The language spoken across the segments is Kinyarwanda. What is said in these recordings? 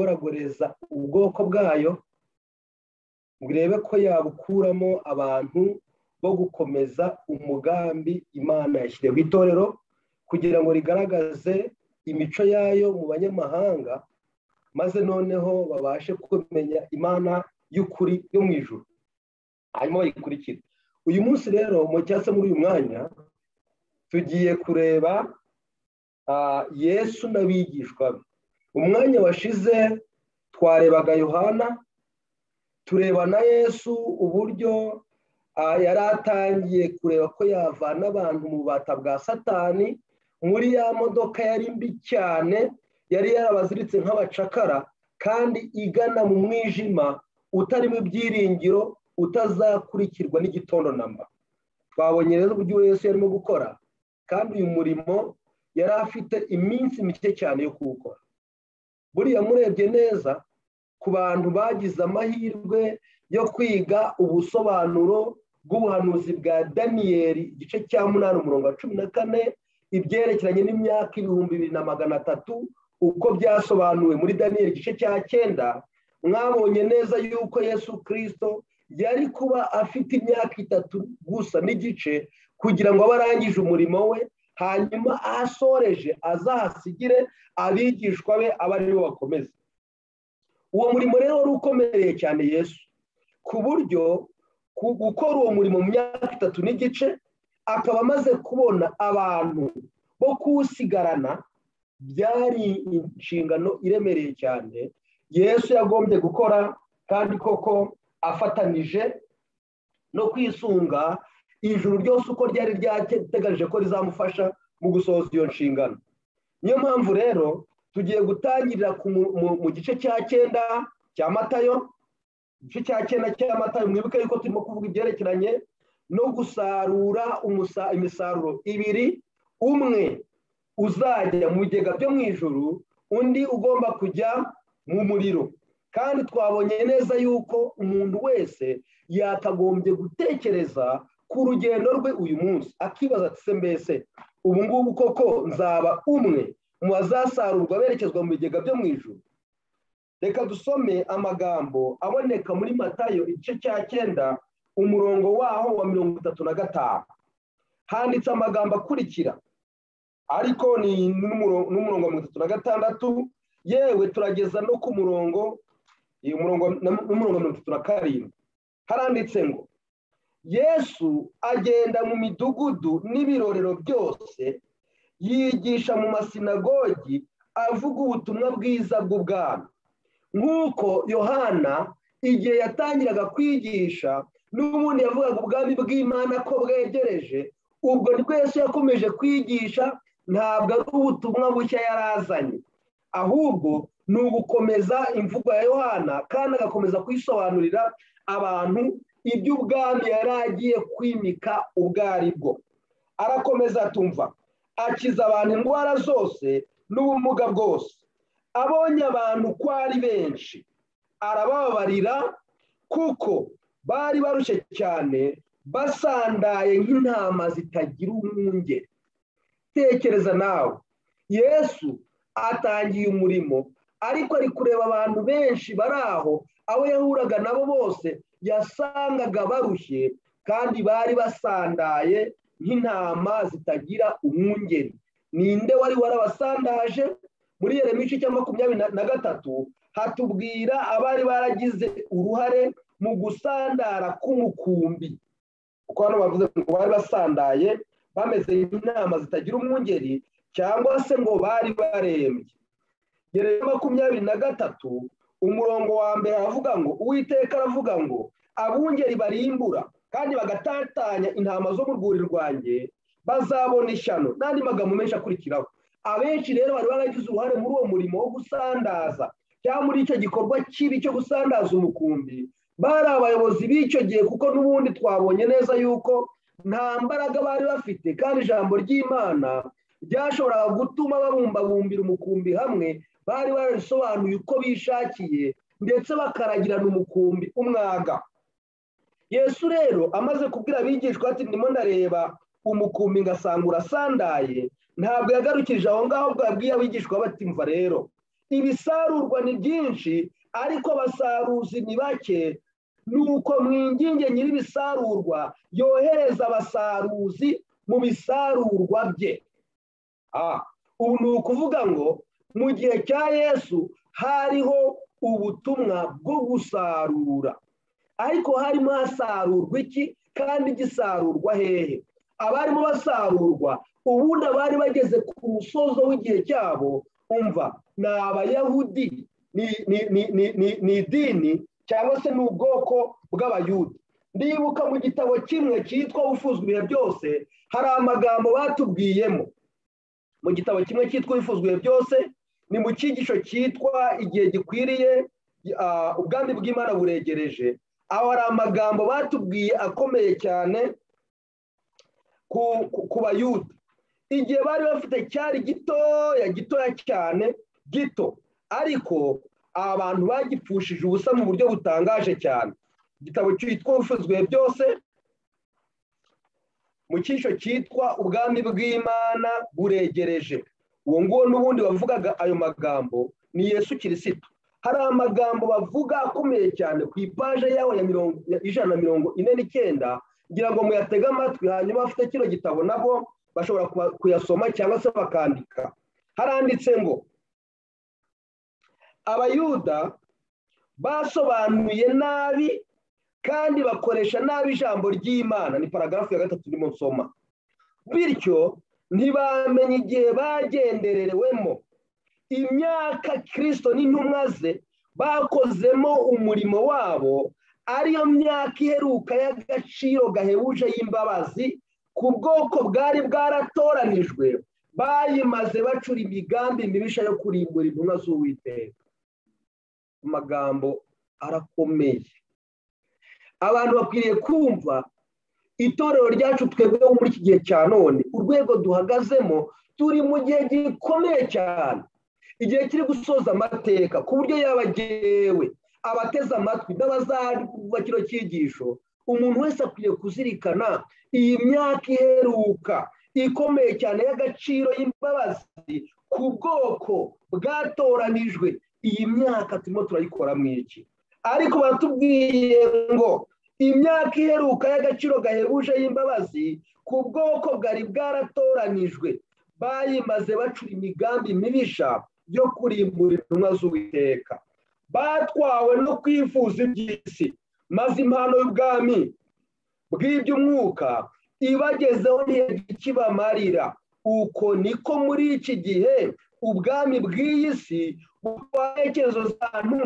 kugoragoreza ubwoko bwayo burebe ko yabukuramo abantu bo gukomeza umugambi imana yashyireho itorero kugira ngo rigaragaze imico yayo mu banyamahanga maze noneho babashe kumenya imana y'ukuri yo mu ijoro hanyuma bayikurikira uyu munsi rero cyangwa se muri uyu mwanya tugiye kureba yesu n'abigishwa be umwanya washize twarebaga yohana tureba na yesu uburyo yari atangiye kureba ko yavana abantu mu bata bwa satani muri ya modoka yari mbi cyane yari yarabaziritse nk'abacakara kandi igana mu mwijima utarimo ibyiringiro utazakurikirwa n'igitondo namba twabonye rero uburyo wese yarimo gukora kandi uyu murimo yari afite iminsi mike cyane yo kuwukora buriya murebye neza ku bantu bagize amahirwe yo kwiga ubusobanuro bw'ubuhanuzi bwa daniyeli igice cya munani umurongo wa cumi na kane ibyerekeranye n'imyaka ibihumbi bibiri na magana atatu uko byasobanuwe muri daniyeli igice cya cyenda mwabonye neza yuko yesu kirisito yari kuba afite imyaka itatu gusa n'igice kugira ngo abe arangije umurimo we hanyuma ahasoreje azahasigire abigishwa be aba aribo bakomeza uwo murimo rero wari ukomereye cyane yesu ku buryo gukora uwo murimo mu myaka itatu n'igice akaba amaze kubona abantu bo kuwusigarana byari inshingano iremereye cyane yesu yagombye gukora kandi koko afatanije no kwisunga ijuru ryose uko ryari ryateganije ko rizamufasha mu gusohoza iyo nshingano niyo mpamvu rero tugiye gutangirira mu gice cya cyenda cya matayo igice cya cyenda cya matayo mwibuke yuko turimo kuvuga ibyerekeranye no gusarura imisaruro ibiri umwe uzajya mu bigega byo mu ijuru undi ugomba kujya mu muriro kandi twabonye neza yuko umuntu wese yakagombye gutekereza ku rugendo rwe uyu munsi akibaza ati se mbese ubu ngubu koko nzaba umwe mu bazasarurwa berekezwa mu bigega byo mu ijoro reka dusome amagambo aboneka muri matayo igice cya cyenda umurongo waho wa mirongo itatu na gatanu handitse amagambo akurikira ariko ni n'umurongo wa mirongo itatu na gatandatu yewe turageza no ku murongo umurongo n'umurongo mirongo itatu na karindwi haranditse ngo yesu agenda mu midugudu n'ibirorero byose yigisha mu masinagogi avuga ubutumwa bwiza bw'ubwami nk'uko yohana igihe yatangiraga kwigisha n'ubundi yavugaga ubwami bw'imana ko bwegereje ubwo rwese yakomeje kwigisha ntabwo ari ubutumwa bushya yari azanye ahubwo ni ugukomeza imvugo ya yohana kandi agakomeza kuyisobanurira abantu iby'ubwami yari agiye kwimika ubwo ari bwo arakomeza atumva akiza abantu indwara zose n'ubumuga bwose abonye abantu ko ari benshi arababarira kuko bari barushye cyane basandaye nk'intama zitagira umwunge tekereza nawe yesu atangiye umurimo ariko ari kureba abantu benshi bari aho abo yahuraga nabo bose yasangaga barushye kandi bari basandaye nk'intama zitagira umwungeri ninde wari warabasandaje muri iyo mico cya makumyabiri na gatatu hatubwira abari baragize uruhare mu gusandara k'umukumbi kuko hano bavuze ngo bari basandaye bameze nk'intama zitagira umwungeri cyangwa se ngo bari barembye gereza makumyabiri na gatatu umurongo wa mbere aravuga ngo uwiteka aravuga ngo abungeri barimbura kandi bagatatanya intama zo mu rwuri rwanjye bazabona ishyano n'andi magambo menshi akurikiraho abenshi rero bari baragize uruhare muri uwo murimo wo gusandaza cyangwa muri icyo gikorwa kibi cyo gusandaza umukumbi bari abayobozi b'icyo gihe kuko n'ubundi twabonye neza yuko nta mbaraga bari bafite kandi ijambo ry'imana ryashoboraga gutuma babumbabumbira umukumbi hamwe bari barabisobanuye uko bishakiye ndetse bakaragirana umukumbi umwaga yesu rero amaze kubwira abigishwa ati ndimo ndareba umukumbi ngasanga urasandaye ntabwo yagarukije aho ngaho bwabwiye abigishwa batimva rero ibisarurwa ni byinshi ariko abasaruzi ni bake nuko mwinginge nyir'ibisarurwa yohereza abasaruzi mu bisarurwa bye ubu ni ukuvuga ngo mu gihe cya yesu hariho ubutumwa bwo gusarura ariko harimo hasarurwa iki kandi gisarurwa hehe abarimo basarurwa ubundi abari bageze ku musozo w'igihe cyabo umva ni abayahudi ni idini cyangwa se ni ubwoko bw'abayuda ndibuka mu gitabo kimwe cyitwa wifuzwa ibihe byose hari amagambo batubwiyemo mu gitabo kimwe cyitwa wifuzwa ibihe byose ni mu cyigisho cyitwa igihe gikwiriye ubwami bw'imana buregereje aho hari amagambo batubwiye akomeye cyane ku bayuda igihe bari bafite cyari gitoya gitoya cyane gito ariko abantu bagipfushije ubusa mu buryo butangaje cyane igitabo cyitwa ubufuzwe byose mu cyisho cyitwa ubwami bw'imana buregereje uwo nguwo n'ubundi bavugaga ayo magambo ni yesu kirisito hari amagambo bavuga akomeye cyane ku ipaje yawe ya ijana na mirongo ine n'icyenda kugira ngo muyatege amatwi hanyuma abafite kino gitabo nabo bashobora kuyasoma cyangwa se bakandika haranditse ngo abayuda basobanuye nabi kandi bakoresha nabi ijambo ry'imana ni paragarafu ya gatatu urimo nsoma bityo ntibamenye igihe bagendererewemo imyaka kirisito n'intumwa ze bakozemo umurimo wabo ariyo myaka iheruka y'agaciro gahebuje y'imbabazi ku bwoko bwari bwaratoranijwe bayimaze bacura imigambi mibisha yo kurimbura intumwa z'uwiteka amagambo arakomeye abantu bakwiriye kumva itorero ryacu twebwe muri iki gihe cya none urwego duhagazemo turi mu gihe gikomeye cyane igihe kiri gusoza amateka ku buryo yabagewe abateze amatwi n'abazarwa kino cyigisho umuntu wese akwiye kuzirikana iyi myaka iheruka ikomeye cyane y'agaciro y'imbabazi ku bwoko bwatoranijwe iyi myaka turimo turayikora mu iki ariko batubwiye ngo imyaka iheruka y'agaciro gahebuje y'imbabazi ku bwoko bwari bwaratoranijwe bayimaze bacura imigambi mibisha yo kurimbura intumwa z'uwiteka batwawe no kwifuza iby'isi maze impano y'ubwami bw'iby'umwuka ibagezeho ntikibamarira uko niko muri iki gihe ubwami bw'iyi si butwara intekerezo z'abantu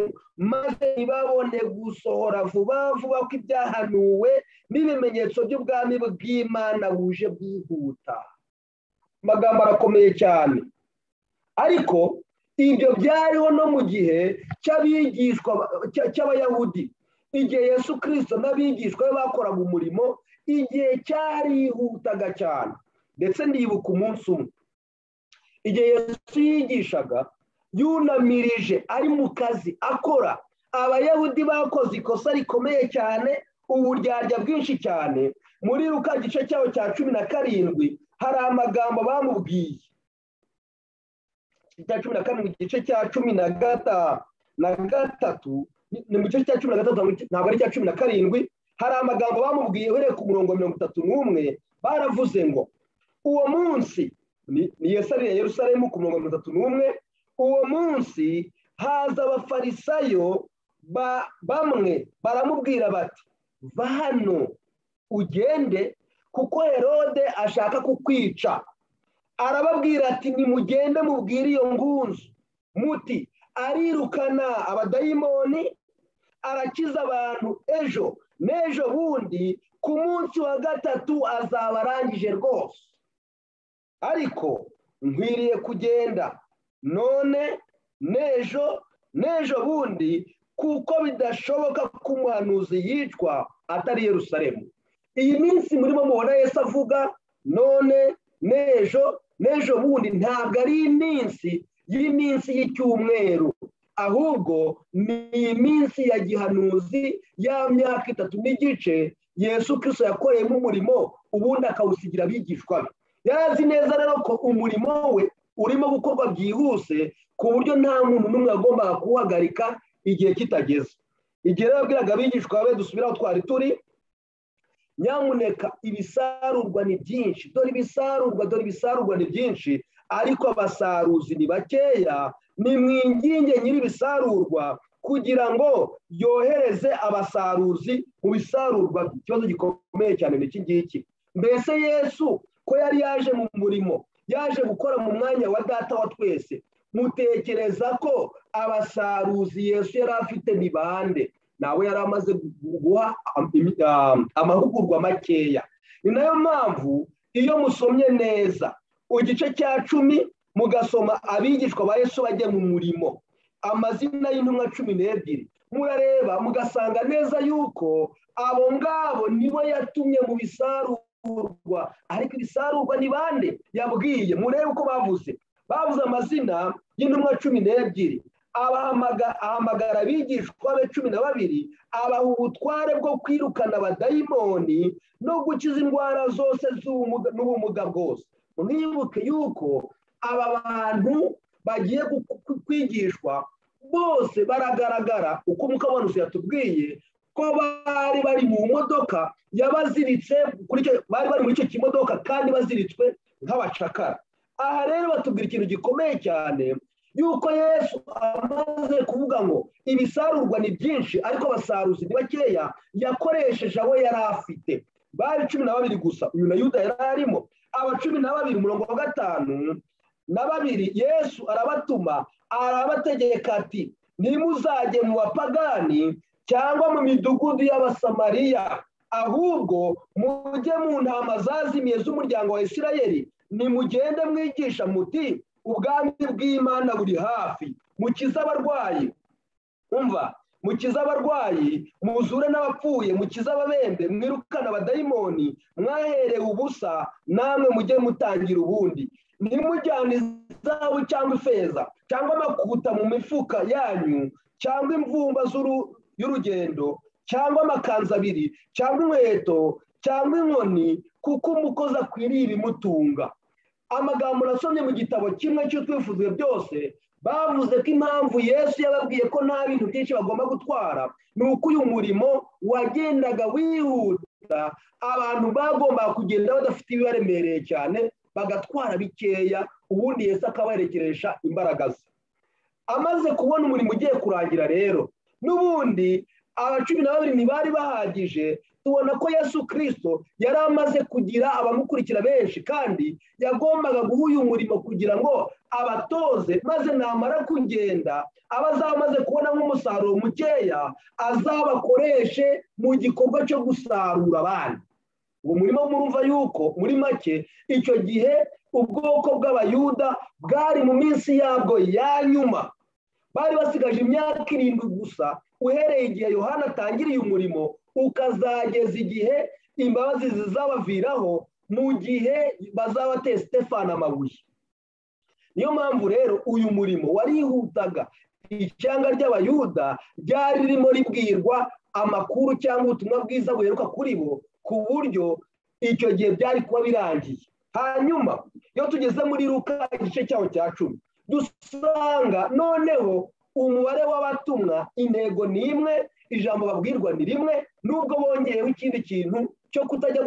maze ntibabone gusohora vuba vuba ko ibyahanuwe n'ibimenyetso by'ubwami bw'imana buje bwihuta amagambo arakomeye cyane ariko ibyo byariho no mu gihe cy'abigishwa cy'abayahudi igihe yesu kirisito n'abigishwa be bakoraga umurimo igihe cyarihutaga cyane ndetse ndibuka umunsi umwe igihe yesu yigishaga yunamirije ari mu kazi akora abayahudi bakoze ikosa rikomeye cyane uburyarya bwinshi cyane muri ruka gice cyaho cya cumi na karindwi hari amagambo bamubwiye cya cumi na karindwi igice cya cumi na gatatu ni mu gice cya cumi na gatatu ntabwo ari icya cumi na karindwi hari amagambo bamubwiye uhereye ku murongo mirongo itatu n'umwe baravuze ngo uwo munsi ni yesariye yerusalemu ku murongo mirongo itatu n'umwe uwo munsi haza abafarisayo bamwe baramubwira bati va hano ugende kuko herode ashaka kukwica arababwira ati nimugende mubwire iyo ngunzu muti arirukana abadayimoni arakiza abantu ejo n'ejo bundi ku munsi wa gatatu azaba arangije rwose ariko nkwiriye kugenda none n'ejo n'ejo bundi kuko bidashoboka ko umuhanuzi yicwa atari Yerusalemu iyi minsi murimo mubona Yesu avuga none n'ejo n'ejo bundi ntabwo ari iminsi y'iminsi y'icyumweru ahubwo ni iminsi ya gihanuzi ya myaka itatu n'igice yesu kirisito yakoreyemo umurimo ubundi akawusigira abigishwa be yari azi neza rero ko umurimo we urimo gukorwa byihuse ku buryo nta muntu n'umwe yagombaga kuwuhagarika igihe kitageze igihe rero yabwiraga abigishwa be dusubire aho twari turi nyamuneka ibisarurwa ni byinshi dore ibisarurwa dore ibisarurwa ni byinshi ariko abasaruzi ni bakeya ni mwinginge nyir'ibisarurwa kugira ngo yohereze abasaruzi mu bisarurwa ikibazo gikomeye cyane n'iki ngiki mbese yesu ko yari yaje mu murimo yaje gukora mu mwanya wa data wa twese mutekereza ko abasaruzi yesu yari afite ni bande nawe yari amaze guha amahugurwa makeya ni nayo mpamvu iyo musomye neza igice cya cumi mugasoma abigishwa ba yesu bajya mu murimo amazina y'intumwa cumi n'ebyiri murareba mugasanga neza yuko abo ngabo nibo yatumye mu bisarurwa ariko ibisarurwa ni bande yabwiye murebe uko bavuze bavuze amazina y'intumwa cumi n'ebyiri ahamagara abigishwa be cumi na babiri abaha ubutware bwo kwirukana abadayimoni no gukiza indwara zose n'ubumuga bwose mwibuke yuko aba bantu bagiye kwigishwa bose baragaragara uko mukabanuzi yatubwiye ko bari bari mu modoka yabaziritse bari bari muri icyo kimodoka kandi baziritswe nk'abacakara aha rero batubwira ikintu gikomeye cyane yuko yesu amaze kuvuga ngo ibisarurwa ni byinshi ariko abasaruzi ni bakeya yakoresheje abo yari afite bari cumi na babiri gusa uyu na yuda yari arimo aba cumi na babiri umurongo wa gatanu na babiri yesu arabatuma arabategeka ati ntimuzajye mu bapagani cyangwa mu midugudu y'abasamariya ahubwo mujye mu ntama zazimiye z'umuryango wa isirayeli nimugende mwigisha muti ubwami bw'imana buri hafi mukize abarwayi umva mukize abarwayi muzure n'abapfuye mukize ababende mwirukane abadayimoni mwaherewe ubusa namwe mujye mutangira ubundi ntimujyane izahabu cyangwa ifeza cyangwa amakuta mu mifuka yanyu cyangwa imvumba y'urugendo cyangwa amakanzu abiri cyangwa inkweto cyangwa inkoni kuko umukozi akwiriye ibimutunga amagambo nasomye mu gitabo kimwe cy'utwifuzwe byose bavuze ko impamvu yesu yababwiye ko nta bintu byinshi bagomba gutwara ni uko uyu murimo wagendaga wihuta abantu bagombaga kugenda badafite ibibaremereye cyane bagatwara bikeya ubundi Yesu akabaherekeresha imbaraga ze amaze kubona umurimo ugiye kurangira rero n'ubundi aba cumi na babiri ntibari bahagije tubona ko Yesu kirisito yari amaze kugira abamukurikira benshi kandi yagombaga guha uyu murimo kugira ngo abatoze maze namara kugenda aba azamaze kubona nk'umusaruro mukeya azabakoreshe mu gikorwa cyo gusarura abandi ubu murimo murumva yuko muri make icyo gihe ubwoko bw'abayuda bwari mu minsi yabwo ya nyuma bari basigaje imyaka irindwi gusa uhereye igihe yohana atangiriye umurimo ukazageza igihe imbabazi zizabaviraho mu gihe bazaba bateye stefani amabuye niyo mpamvu rero uyu murimo warihutaga icyanga ry'abayuda ryari ririmo ribwirwa amakuru cyangwa ubutumwa bwiza buheruka kuri bo ku buryo icyo gihe byari kuba birangiye hanyuma iyo tugeze muri ruka igice cyaho cya cumi dusanga noneho umubare w'abatumwa intego ni imwe ijambo babwirwa ni rimwe nubwo bongeyeho ikindi kintu cyo kutajya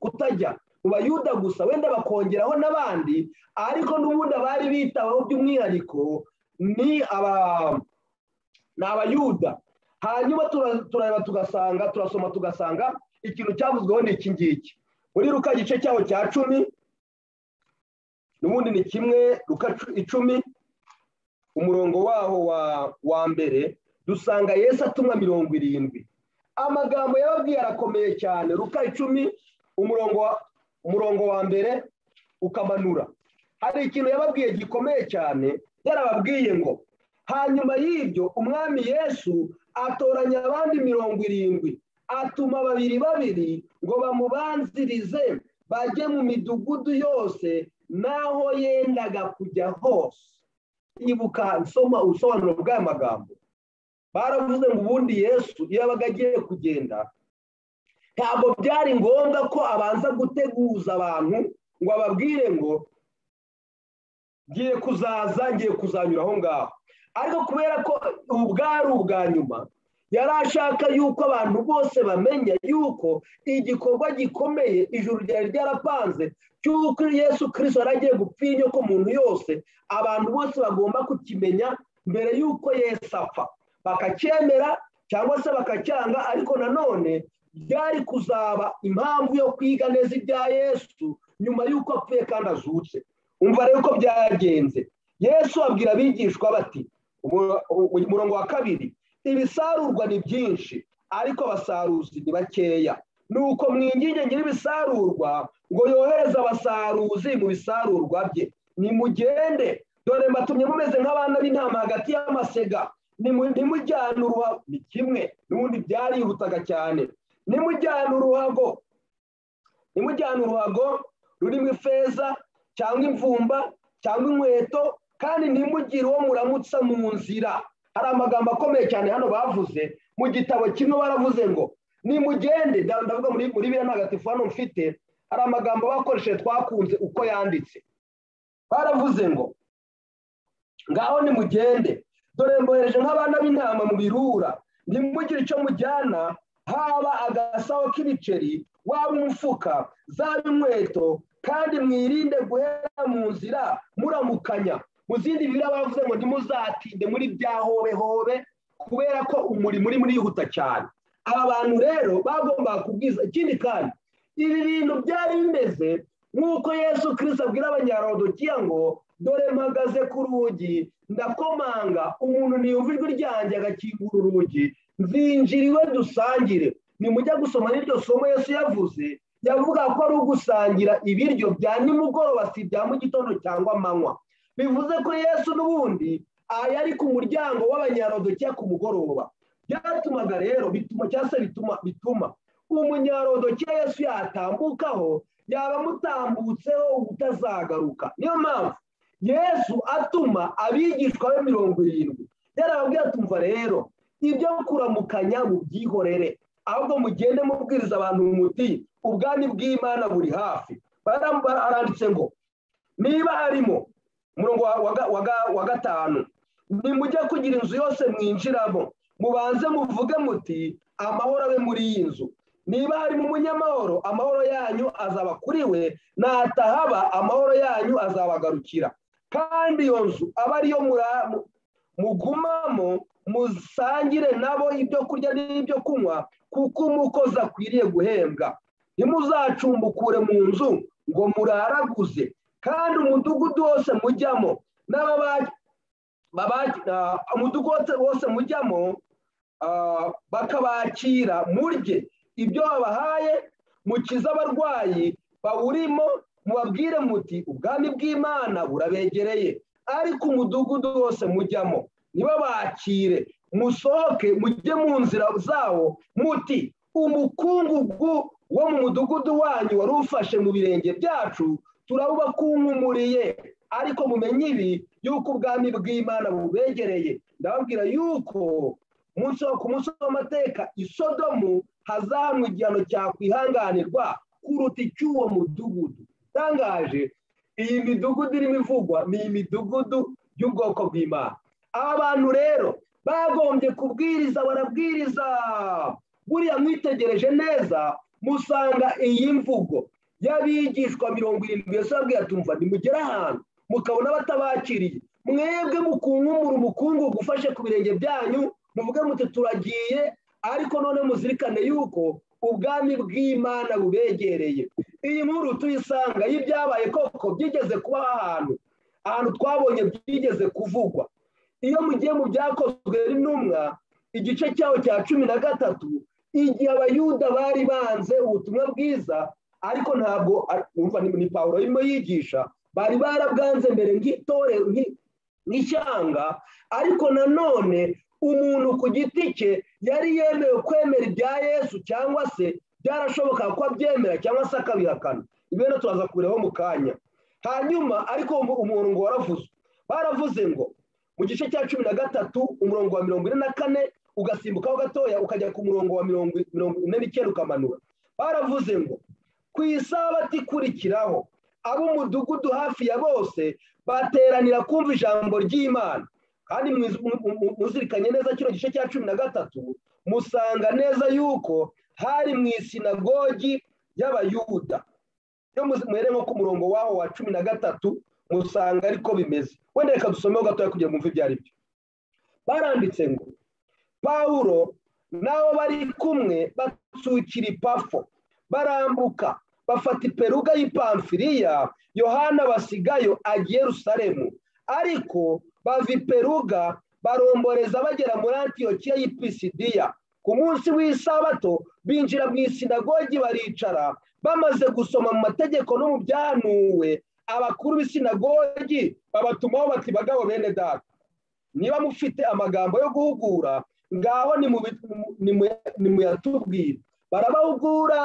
kutajya mu bayuda gusa wenda bakongeraho n'abandi ariko n'ubundi abari bitabaho by'umwihariko ni abayuda hanyuma turareba tugasanga turasoma tugasanga ikintu cyavuzweho ni iki ngiki muri ruka igice cyaho cya cumi n'ubundi ni kimwe ruka icumi umurongo waho wa mbere dusanga yesu atumwa mirongo irindwi amagambo yababwiye arakomeye cyane ruka icumi umurongo wa mbere ukamanura hari ikintu yababwiye gikomeye cyane yarababwiye ngo hanyuma y'ibyo umwami yesu atoranya abandi mirongo irindwi atuma babiri babiri ngo bamubanzirize bajye mu midugudu yose n'aho yendaga kujya hose ibuka nsoma ubusobanuro bw'aya magambo baravuze ngo ubundi yesu iyo yabaga agiye kugenda ntabwo byari ngombwa ko abanza guteguza abantu ngo ababwire ngo ngiye kuzaza ngiye kuzanyura aho ngaho ariko kubera ko ubu bwari ubwa nyuma yari ashaka yuko abantu bose bamenya yuko igikorwa gikomeye ijuru ryari ryarapanze cy'uko yesu kirisito yari agiye gupfira inyoko muntu yose abantu bose bagomba kukimenya mbere y'uko yesu apfa bakacyemera cyangwa se bakacyanga ariko nanone byari kuzaba impamvu yo kwiga neza ibya yesu nyuma y'uko apfuye kandi azutse umva rero uko byagenze yesu abwira abigishwa bati umurongo wa kabiri ibisarurwa ni byinshi ariko abasaruzi ni bakeya ni uko mwinginge nyir'ibisarurwa ngo yohereze abasaruzi mu bisarurwa bye nimugende dore mbatumye mumeze nk'abana b'intama hagati y'amasega ntimujyane uruhago ni kimwe n'ubundi byarihutaga cyane nimujyane uruhago nimujyane uruhago rurimo ifeza cyangwa imvumba cyangwa inkweto kandi ntimugire uwo muramutsa mu nzira hari amagambo akomeye cyane hano bavuze mu gitabo kimwe baravuze ngo nimugende ndavuga muri biriya ntagatifu hano mfite hari amagambo bakoresheje twakunze uko yanditse baravuze ngo ngaho nimugende dore mbohereje nk'abana b'intama mu birura ntimugire icyo mujyana haba agasaho k'ibiceri waba umufuka zaba inkweto kandi mwirinde guhera mu nzira muramukanya mu zindi bibiri bavuze ngo ntimuzatinde muri bya hobehobe kubera ko umurimo uri murihuta cyane aba bantu rero bagombaga kubwiza ikindi kandi ibi bintu byari bimeze nk'uko yesu kirisita abwira abanyarodokiya ngo dore mpagaze ku rugi ndakomanga umuntu niyumva ijwi ryanjye agakingura urugi nzinjira iwe dusangire nimujya gusoma n'iryo somo yesu yavuze yavuga ko ari ugusangira ibiryo bya nimugoroba si ibya mu gitondo cyangwa amanywa bivuze ko yesu n'ubundi yari ku muryango w'abanyarodokiya ku mugoroba byatumaga rero bituma cyangwa se bituma bituma umunyarodokiya yesu yatambukaho yaba amutambutseho ubutazagaruka niyo mpamvu yesu atuma abigishwa be mirongo irindwi yarababwira tumva rero ibyo kuramukanya mu byihorere ahubwo mugende mubwiriza abantu umuti ubwami bw'imana buri hafi baranditse ngo niba harimo umurongo wa gatanu nimujye kugira inzu yose mwinjiramo mubanze muvuge muti amahoro abe muri iyi nzu niba harimo umunyamahoro amahoro yanyu azaba kuri we natahaba amahoro yanyu azabagarukira kandi iyo nzu aba ariyo mugumamo musangire nabo ibyo kurya n'ibyo kunywa kuko umukozi akwiriye guhembwa ntimuzacumbukure mu nzu ngo muraraguze kandi umudugudu wose mujyamo umudugudu wose mujyamo bakabakira murye ibyo babahaye mukize abarwayi bawurimo mubabwire muti ubwami bw'imana burabegereye ariko umudugudu wose mujyamo ntibabakire musohoke mujye mu nzira zawo muti umukungugu wo mu mudugudu wanyu wari ufashe mu birenge byacu turabubakungumuriye ariko mumenye ibi yuko ubwami bw'imana bubegereye ndababwira yuko ku munsi w'amateka isodomu hazamu igihano cyakwihanganirwa kuruta icy'uwo mudugudu itangaje iyi midugudu irimo ivugwa ni imidugudu y'ubwoko bw'imana aba bantu rero bagombye kubwiriza barabwiriza buriya mwitegereje neza musanga iyi mvugo y'abigishwa mirongo irindwi yose yabwiye atumva nimugera ahantu mukabona batabakiriye mwebwe mukunkumura umukungugu ufashe ku birenge byanyu muvuge muti turagiye ariko none muzirikane yuko ubwami bw'imana bubegereye iyi nkuru tuyisanga y'ibyabaye koko byigeze kuba ahantu ahantu twabonye byigeze kuvugwa iyo mugiye mu byakozwe n'intumwa igice cyaho cya cumi na gatatu igihe abayuda bari banze ubutumwa bwiza ariko ntabwo ni pawuro arimo yigisha bari barabwanze mbere nk'itore nk'ishyanga ariko nanone umuntu ku giti cye yari yemewe kwemera ibya yesu cyangwa se byarashoboka ko abyemera cyangwa se akabihakana ibyo turaza kubiraho mu kanya hanyuma ariko umuntu ngo waravuze baravuze ngo mu gice cya cumi na gatatu umurongo wa mirongo ine na kane ugasimbukaho gatoya ukajya ku murongo wa mirongo ine n'icyenda ukamanura baravuze ngo ku isabato ikurikiraho ab'umudugudu hafi ya bose bateranira kumva ijambo ry'imana kandi muzirikanye neza kino gice cya cumi na gatatu musanga neza yuko hari mu isinagogi y'abayuda iyo muhere nko ku murongo waho wa cumi na gatatu musanga ariko bimeze wenda reka dusomeho gatoya kugira ngo mwumve ibyo ari byo baranditse ngo pawulo nabo bari kumwe batsukira ipafo barambuka bafata iperuga y'ipamfiriya yohana basigayo agiye rusaremu ariko bava iperuga baromboreza bagera muri antiyokiya y'ipisidiya ku munsi w'isabato binjira mu isinagogi baricara bamaze gusoma mu mategeko no mu byanuwe abakuru b'isinagogi babatumaho bati bagabo bene data niba mufite amagambo yo guhugura ngaho ni muyatubwire barabahugura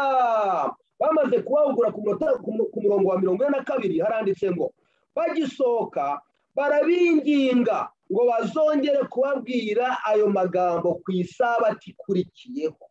bamaze kubahugura ku murongo wa mirongo ine na kabiri haranditse ngo bagisohoka barabinginga ngo bazongere kubabwira ayo magambo ku isabati ikurikiyeho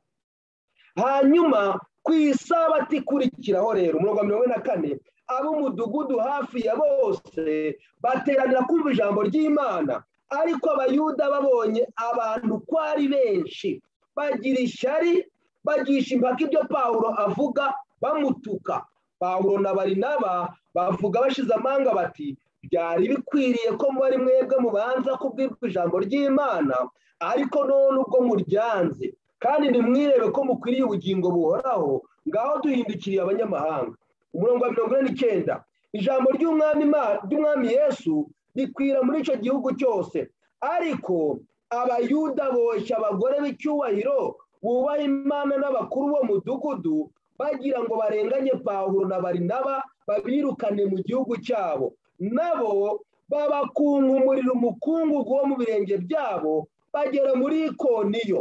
hanyuma ku isabati ikurikiraho rero umurongo wa mirongo ine na kane ab'umudugudu hafi ya bose bateranira kumva ijambo ry'imana ariko abayuda babonye abantu ko ari benshi bagira ishyari bagisha impaka ibyo pawulo avuga bamutuka pawulo na barinaba bavuga bashize amanga bati byari bikwiriye ko muri mwebwe mubanza kubwirwa ijambo ry'imana ariko none ubwo muryanze kandi nimwirebe ko mukwiriye ubugingo buhoraho ngaho duhindukiriye abanyamahanga umurongo wa mirongo ine n'icyenda ijambo ry'umwami yesu rikwira muri icyo gihugu cyose ariko abayuda boshya abagore b'icyubahiro bubaha imana n'abakuru bo mudugudu bagira ngo barenganye pawulo na barinaba babirukane mu gihugu cyabo nabo babakunkumurira umukungugu wo mu birenge byabo bagera muri ikoniyo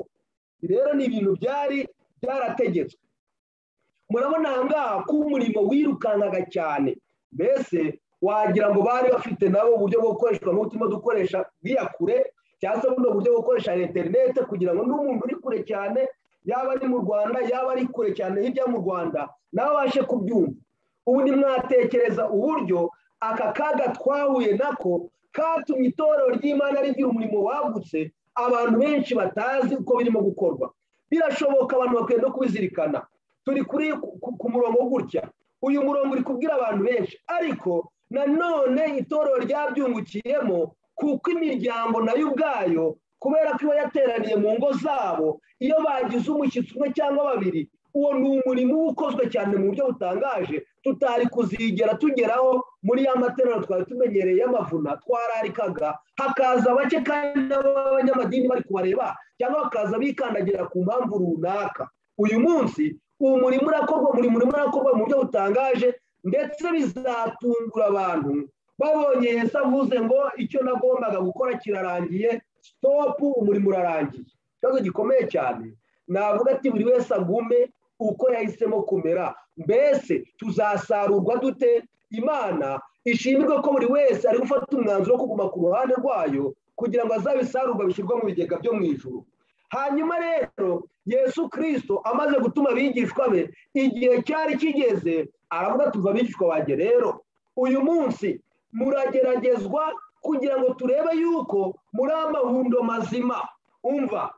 rero ni ibintu byari byarategetswe murabona aha ngaha ko umurimo wirukankaga cyane mbese wagira ngo bari bafite nabo uburyo bwo gukoreshwa nk'uko turimo dukoresha biya kure cyangwa se buno buryo bwo gukoresha interinete kugira ngo n'umuntu uri kure cyane yaba ari mu rwanda yaba ari kure cyane hirya mu rwanda nawe abashe kubyumva ubu mwatekereza uburyo aka kaga twahuye nako katumye itorero ry'imana rigira umurimo wagutse abantu benshi batazi uko birimo gukorwa birashoboka abantu bakwiye no kubizirikana turi kuri ku murongo gutya uyu murongo uri kubwira abantu benshi ariko nanone itorero ryabyungukiyemo kuko imiryango nayo ubwayo kubera ko iba yateraniye mu ngo zabo iyo bagize umushyitsi umwe cyangwa babiri uwo ni umurimo uba ukozwe cyane mu buryo butangaje tutari kuzigera tugeraho muri ya materano twari tumenyereye y'amavuna twararikaga hakaza bake kandi n'abanyamadini bari kubareba cyangwa bakaza bikandagira ku mpamvu runaka uyu munsi uwo murimo urakorwa buri murimo urakorwa mu buryo butangaje ndetse bizatungura abantu babonye Yesu avuze ngo icyo nagombaga gukora kirarangiye sitopu umurimo urarangiye ikibazo gikomeye cyane navuga ati buri wese agume uko yahisemo kumera mbese tuzasarurwa dute imana ishimirwe ko buri wese ari gufata umwanzuro wo kuguma ku ruhande rwayo kugira ngo azabisarurwa bishyirwa mu bigega byo mu ijuru hanyuma rero yesu kirisito amaze gutuma abigishwa be igihe cyari kigeze aravuga tuva abigishwa banjye rero uyu munsi murageragezwa kugira ngo turebe yuko muri amahundo mazima umva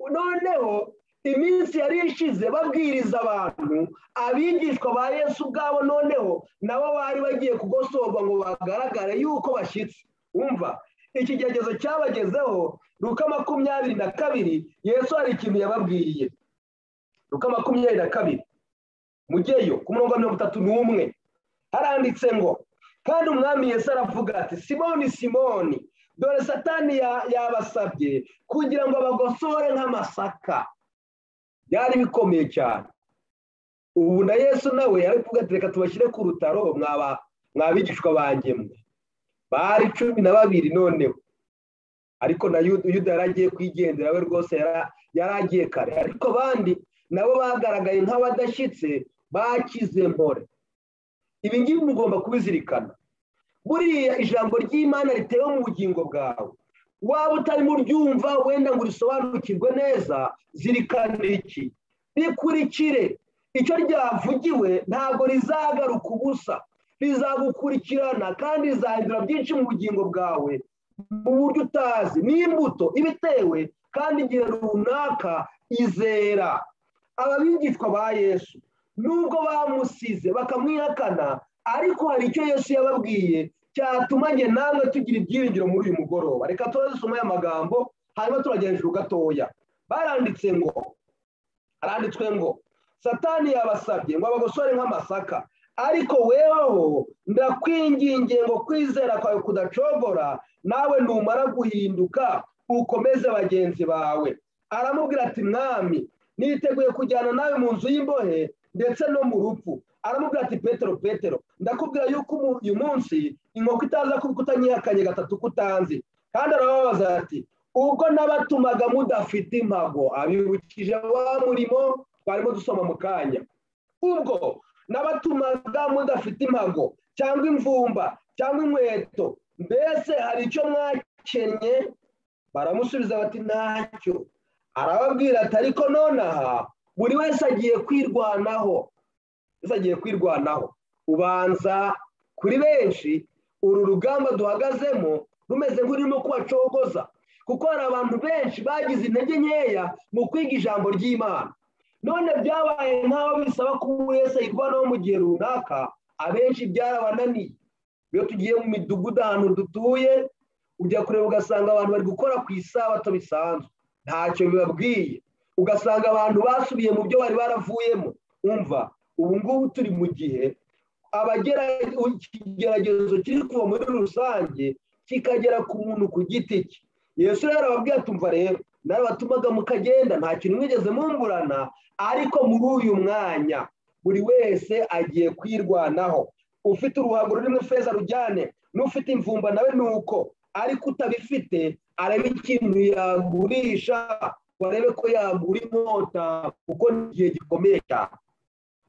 noneho iminsi yari ishize babwiriza abantu abigishwa ba yesu ubwabo noneho nabo bari bagiye kugosorwa ngo bagaragare yuko bashyitse umva ikigeragezo cyabagezeho ruka makumyabiri na kabiri yesu hari ikintu yababwiriye ruka makumyabiri na kabiri mugeyo ku murongo wa mirongo itatu n'umwe haranditse ngo kandi umwami yesu aravuga ati simoni simoni dore satani yabasabye kugira ngo abagosore nk'amasaka byari bikomeye cyane ubu na yesu nawe yari kuvuga ati reka tubashyire ku rutaro mwabigishwa bangemwe bari cumi na babiri noneho ariko na yuda yari agiye kwigendera we rwose yari agiye kare ariko abandi nabo bagaragaye nk'abadashyitse bakize mpore ibi ngibi mugomba kubizirikana buriya ijambo ry'imana ritewe mu bugingo bwawe waba utarimo uryumva wenda ngo urisobanukirwe neza zirikana iki rikurikire icyo ryavugiwe ntabwo rizagaruka ubusa rizagukurikirana kandi rizahindura byinshi mu bugingo bwawe mu buryo utazi ni imbuto iba itewe kandi igihe runaka izera ababigishwa ba yesu nubwo bamusize bakamwihakana ariko hari icyo yesu yababwiye cyatuma njye namwe tugira ibyiringiro muri uyu mugoroba reka turazisoma aya magambo hanyuma turagera hejuru gatoya baranditse ngo haranditswe ngo satani yabasabye ngo abagosore nk'amasaka ariko weweho ndakwingingiye ngo kwizera kwawe kudacogora nawe numara guhinduka ukomeze bagenzi bawe aramubwira ati mwami niteguye kujyana nawe mu nzu y'imbohe ndetse no mu rupfu aramubwira ati petero petero ndakubwira yuko uyu munsi inkoko itaza kuba utanyihakanye gatatu kutanzi kandi arababaza ati ubwo n'abatumaga mudafite impago abibukije wa murimo twarimo dusoma mu kanya ubwo n'abatumaga mudafite impago cyangwa imvumba cyangwa inkweto mbese hari icyo mwakennye baramusubiza bati ntacyo arababwira ati ariko nonaha buri wese agiye kwirwanaho wese agiye kwirwanaho ubanza kuri benshi uru rugamba duhagazemo rumeze nk'ururimo kubacogoza kuko hari abantu benshi bagize intege nkeya mu kwiga ijambo ry'imana none byabaye nk'aho bisaba ko umuntu wese yirwanaho mu gihe runaka abenshi byarabananiye iyo tugiye mu midugudu ahantu dutuye ujya kureba ugasanga abantu bari gukora ku isabato bisanzwe ntacyo bibabwiye ugasanga abantu basubiye mu byo bari baravuyemo umva ubu ngubu turi mu gihe abagera ikigeragezo kiri kuva muri rusange kikagera ku muntu ku giti cye yesu rero arababwira atumva rero n'abatumaga mukagenda nta kintu mwigeze mungurana ariko muri uyu mwanya buri wese agiye kwirwanaho ufite uruhago rurimo feza rujyane n'ufite imvumba nawe ni uko ariko utabifite areba ikintu yagurisha ngo arebe ko yagura inkota kuko ni igihe gikomeye cyane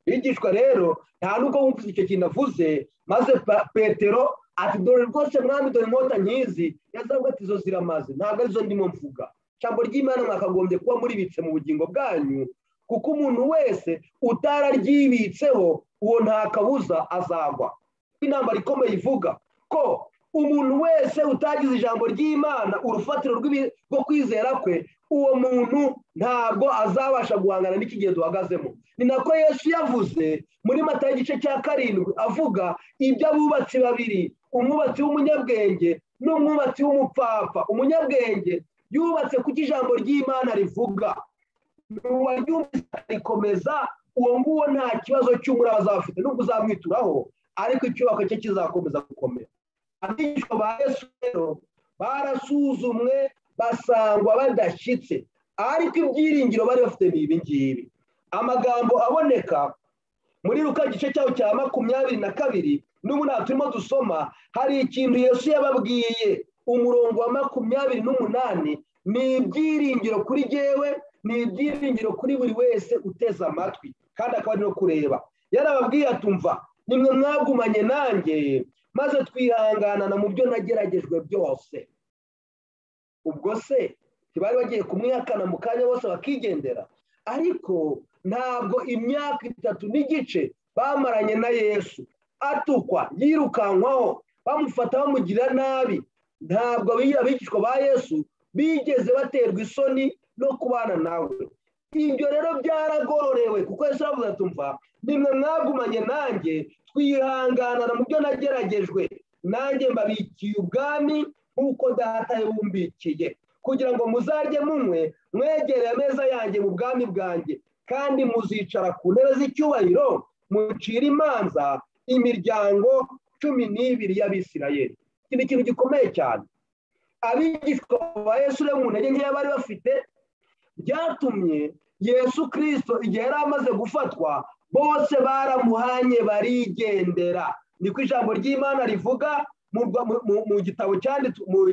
bigishwa rero nta nubwo wumvise icyo kintu avuze maze petero ati dore rwose mwami dore inkota nkizi yazavuga ati izo ziramaze ntabwo arizo ndimo mvuga ijambo ry'imana mwakagombye kuba muribitse mu bugingo bwanyu kuko umuntu wese utararyibitseho uwo nta kabuza azagwa inama ikomeye ivuga ko umuntu wese utagize ijambo ry'imana urufatiro rwo kwizera kwe uwo muntu ntabwo azabasha guhangana n'iki gihe duhagazemo ni nako yesu yavuze muri mata y'igice cya karindwi avuga iby'abubatsi babiri umwubatsi w'umunyabwenge n'umwubatsi w'umupfapfa umunyabwenge yubatse kuko ijambo ry'imana rivuga uwaryumvise rikomeza uwo nguwo nta kibazo cy'umuraba azaba afite nubwo uzamwituraho ariko icyubako cye kizakomeza gukomera abigishwa ba yesu rero barasuzumwe basangwa badashyitse ariko ibyiringiro bari bafite ni ibi ngibi amagambo aboneka muri ruka igice cyaho cya makumyabiri na kabiri n'ubu nta turimo dusoma hari ikintu yesu yababwiye umurongo wa makumyabiri n'umunani ni ibyiringiro kuri jyewe ni ibyiringiro kuri buri wese uteze amatwi kandi akaba ari no kureba yarababwiye atumva nimwe mwagumanye nanjye maze twihanganana mu byo nageragejwe byose ubwo se ntibari bagiye kumwihakana mu kanya bose bakigendera ariko ntabwo imyaka itatu n'igice bamaranye na yesu atukwa yirukankwaho bamufata bamugira nabi ntabwo abigishwa ba yesu bigeze baterwa isoni no kubana nawe ibyo rero byaragororewe kuko yesu aravuga atumva nimwe mwagumanye nanjye twihanganana mu byo nageragejwe nanjye mbabikiye ubwami nk'uko data yabumbikiye kugira ngo muzarye munywe mwegere ameza yanjye mu bwami bwanjye kandi muzicara ku ntebe z'icyubahiro mucira imanza imiryango cumi n'ibiri y'abisirayeli iki ni ikintu gikomeye cyane abigishwa ba yesu rero mu ntege nkeya bari bafite byatumye yesu kirisito igihe yari amaze gufatwa bose baramuhanye barigendera niko ijambo ry'imana rivuga mu gitabo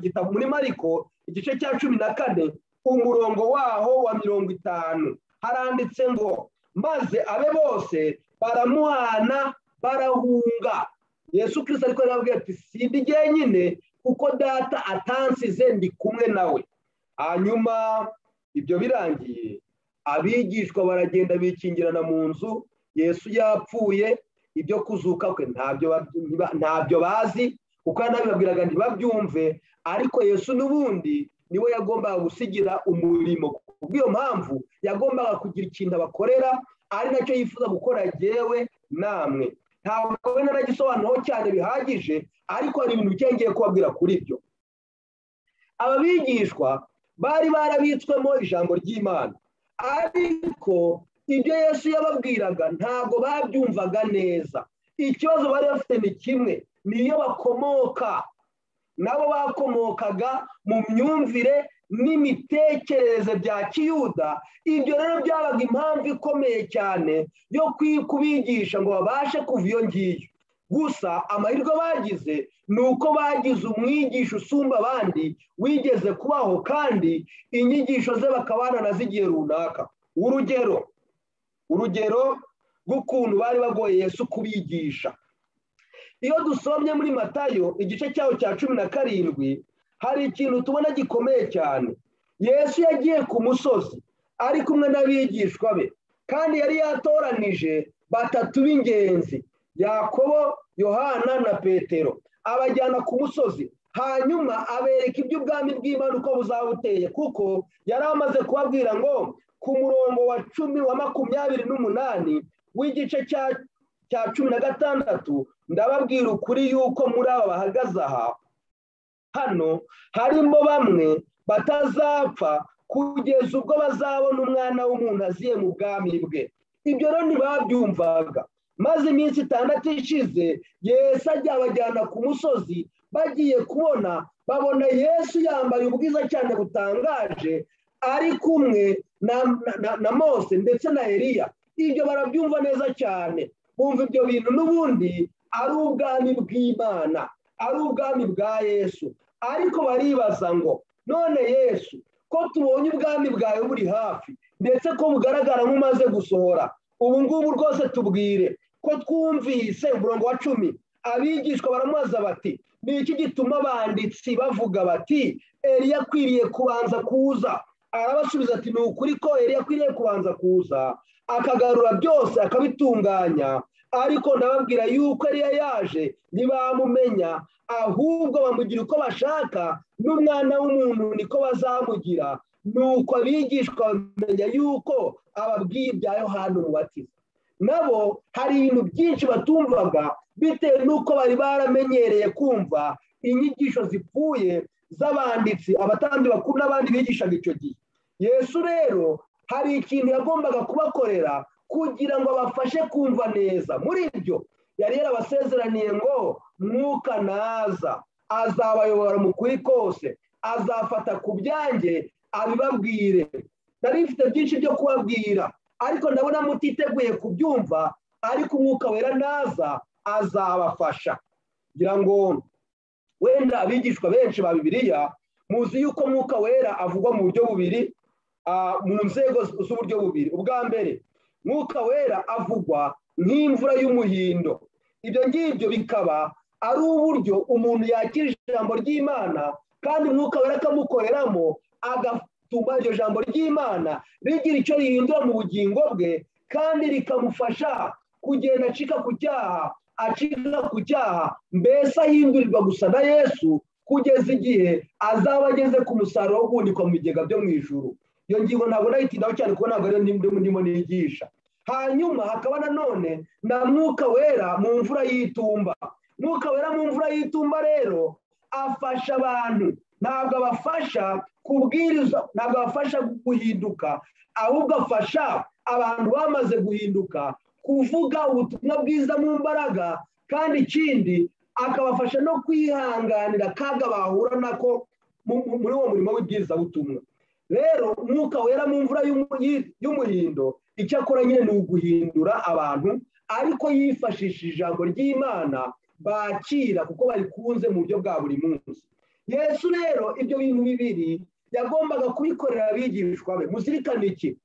gitabo muri mariko igice cya cumi na kane umurongo waho wa mirongo itanu haranditse ngo maze abe bose baramuhana barahunga yesu kirisita ariko arababwira ati sida igihe nyine kuko data atansize ndi kumwe nawe hanyuma ibyo birangiye abigishwa baragenda bikingirana mu nzu yesu yapfuye ibyo kuzuka kwe ntabyo bazi kuko yanabibabwiraga ntibabyumve ariko yesu n'ubundi niwe yagombaga gusigira umurimo kubw'iyo mpamvu yagombaga kugira ikintu abakorera ari nacyo yifuza gukora yewe namwe ntabwo wenda nagisobanuraho cyane bihagije ariko hari ibintu bike ngiye kubabwira kuri ibyo aba bigishwa bari barabitswemo ijambo ry'imana ariko ibyo yesu yababwiraga ntabwo babyumvaga neza ikibazo bari bafite ni kimwe niyo bakomoka nabo bakomokaga mu myumvire n'imitekerereze bya kiyuda ibyo rero byabaga impamvu ikomeye cyane yo kubigisha ngo babashe kuva iyo ngiyo gusa amahirwe bagize ni uko bagize umwigisha usumba abandi wigeze kubaho kandi inyigisho ze bakabana nazo igihe runaka urugero urugero rw'ukuntu bari bagoye Yesu kubigisha iyo dusomye muri matayo igice cyaho cya cumi na karindwi hari ikintu tubona gikomeye cyane yesu yagiye ku musozi ari kumwe n'abigishwa be kandi yari yatoranije batatu b'ingenzi yakobo yohana na petero abajyana ku musozi hanyuma abereka iby'ubwami bw'imana uko buzaba buteye kuko yari amaze kubabwira ngo ku murongo wa cumi wa makumyabiri n'umunani w'igice cya cumi na gatandatu ndababwira ukuri yuko muri aba bahagaze aha hano harimo bamwe batazapfa kugeza ubwo bazabona umwana w'umuntu aziye mu bwami bwe ibyo rero ntibabyumvaga maze iminsi itandatu ishize yesu ajya abajyana ku musozi bagiye kubona babona yesu yambaye ubwiza cyane butangaje ari kumwe na mose ndetse na eriya ibyo barabyumva neza cyane bumva ibyo bintu n'ubundi ari ubwami bw'imana ari ubwami bwa yesu ariko baribaza ngo none yesu ko tubonye ubwami bwawe buri hafi ndetse ko bugaragara nk'umaze gusohora ubu ngubu rwose tubwire ko twumvise umurongo wa cumi abigishwa baramubaza bati ni iki gituma abanditsi bavuga bati eriya akwiriye kubanza kuza arabasubiza ati ni ukuri ko eriya akwiriye kubanza kuza akagarura byose akabitunganya ariko ndababwira yuko ariyo yaje ntibamumenya ahubwo bamugira uko bashaka n'umwana w'umuntu niko bazamugira nuko abigishwa bamenya yuko ababwiye ibya yohani umubatiza nabo hari ibintu byinshi batumvaga bitewe n'uko bari baramenyereye kumva inyigisho zipfuye z'abanditsi abatandi bakuru n'abandi bigishaga icyo gihe yesu rero hari ikintu yagombaga kubakorera kugira ngo abafashe kumva neza muri ibyo yari yarabasezeraniye ngo mwuka naza azabayobora mu kuri kose azafata ku byanjye abibabwire nari mfite byinshi byo kubabwira ariko ndabona mutiteguye kubyumva ariko umwuka wera naza azabafasha kugira ngo wenda abigishwa benshi ba bibiliya muzi yuko mwuka wera avugwa mu buryo bubiri mu nzego z'uburyo bubiri ubwa mbere mwuka wera avugwa nk'imvura y'umuhindo ibyo ngibyo bikaba ari uburyo umuntu yakira ijambo ry'imana kandi umwuka wera akamukoreramo agatuma iryo jambo ry'imana rigira icyo rihindura mu bugingo bwe kandi rikamufasha kugenda acika ku cyaha acika ku cyaha mbese ahindurirwa gusa na yesu kugeza igihe azaba ageze ku musaruro wo guhunikwa mu bigega byo mu ijuru iyo ngingo ntabwo nayitindaho cyane kuko ntabwo ariyo ndimo nigisha hanyuma hakaba nanone na mwuka wera mu mvura y'itumba mwuka wera mu mvura y'itumba rero afasha abantu ntabwo abafasha kubwiriza ntabwo abafasha guhinduka ahubwo afasha abantu bamaze guhinduka kuvuga ubutumwa bwiza mu mbaraga kandi ikindi akabafasha no kwihanganira akaga bahura nako muri uwo murimo w'ibwiza butumwa rero umwuka wera mu mvura y'umuhindo icyo akora nyine ni uguhindura abantu ariko yifashishije ijambo ry'imana bakira kuko barikunze mu buryo bwa buri munsi yesu rero ibyo bintu bibiri yagombaga kubikorera abigishwa be muzirikane iki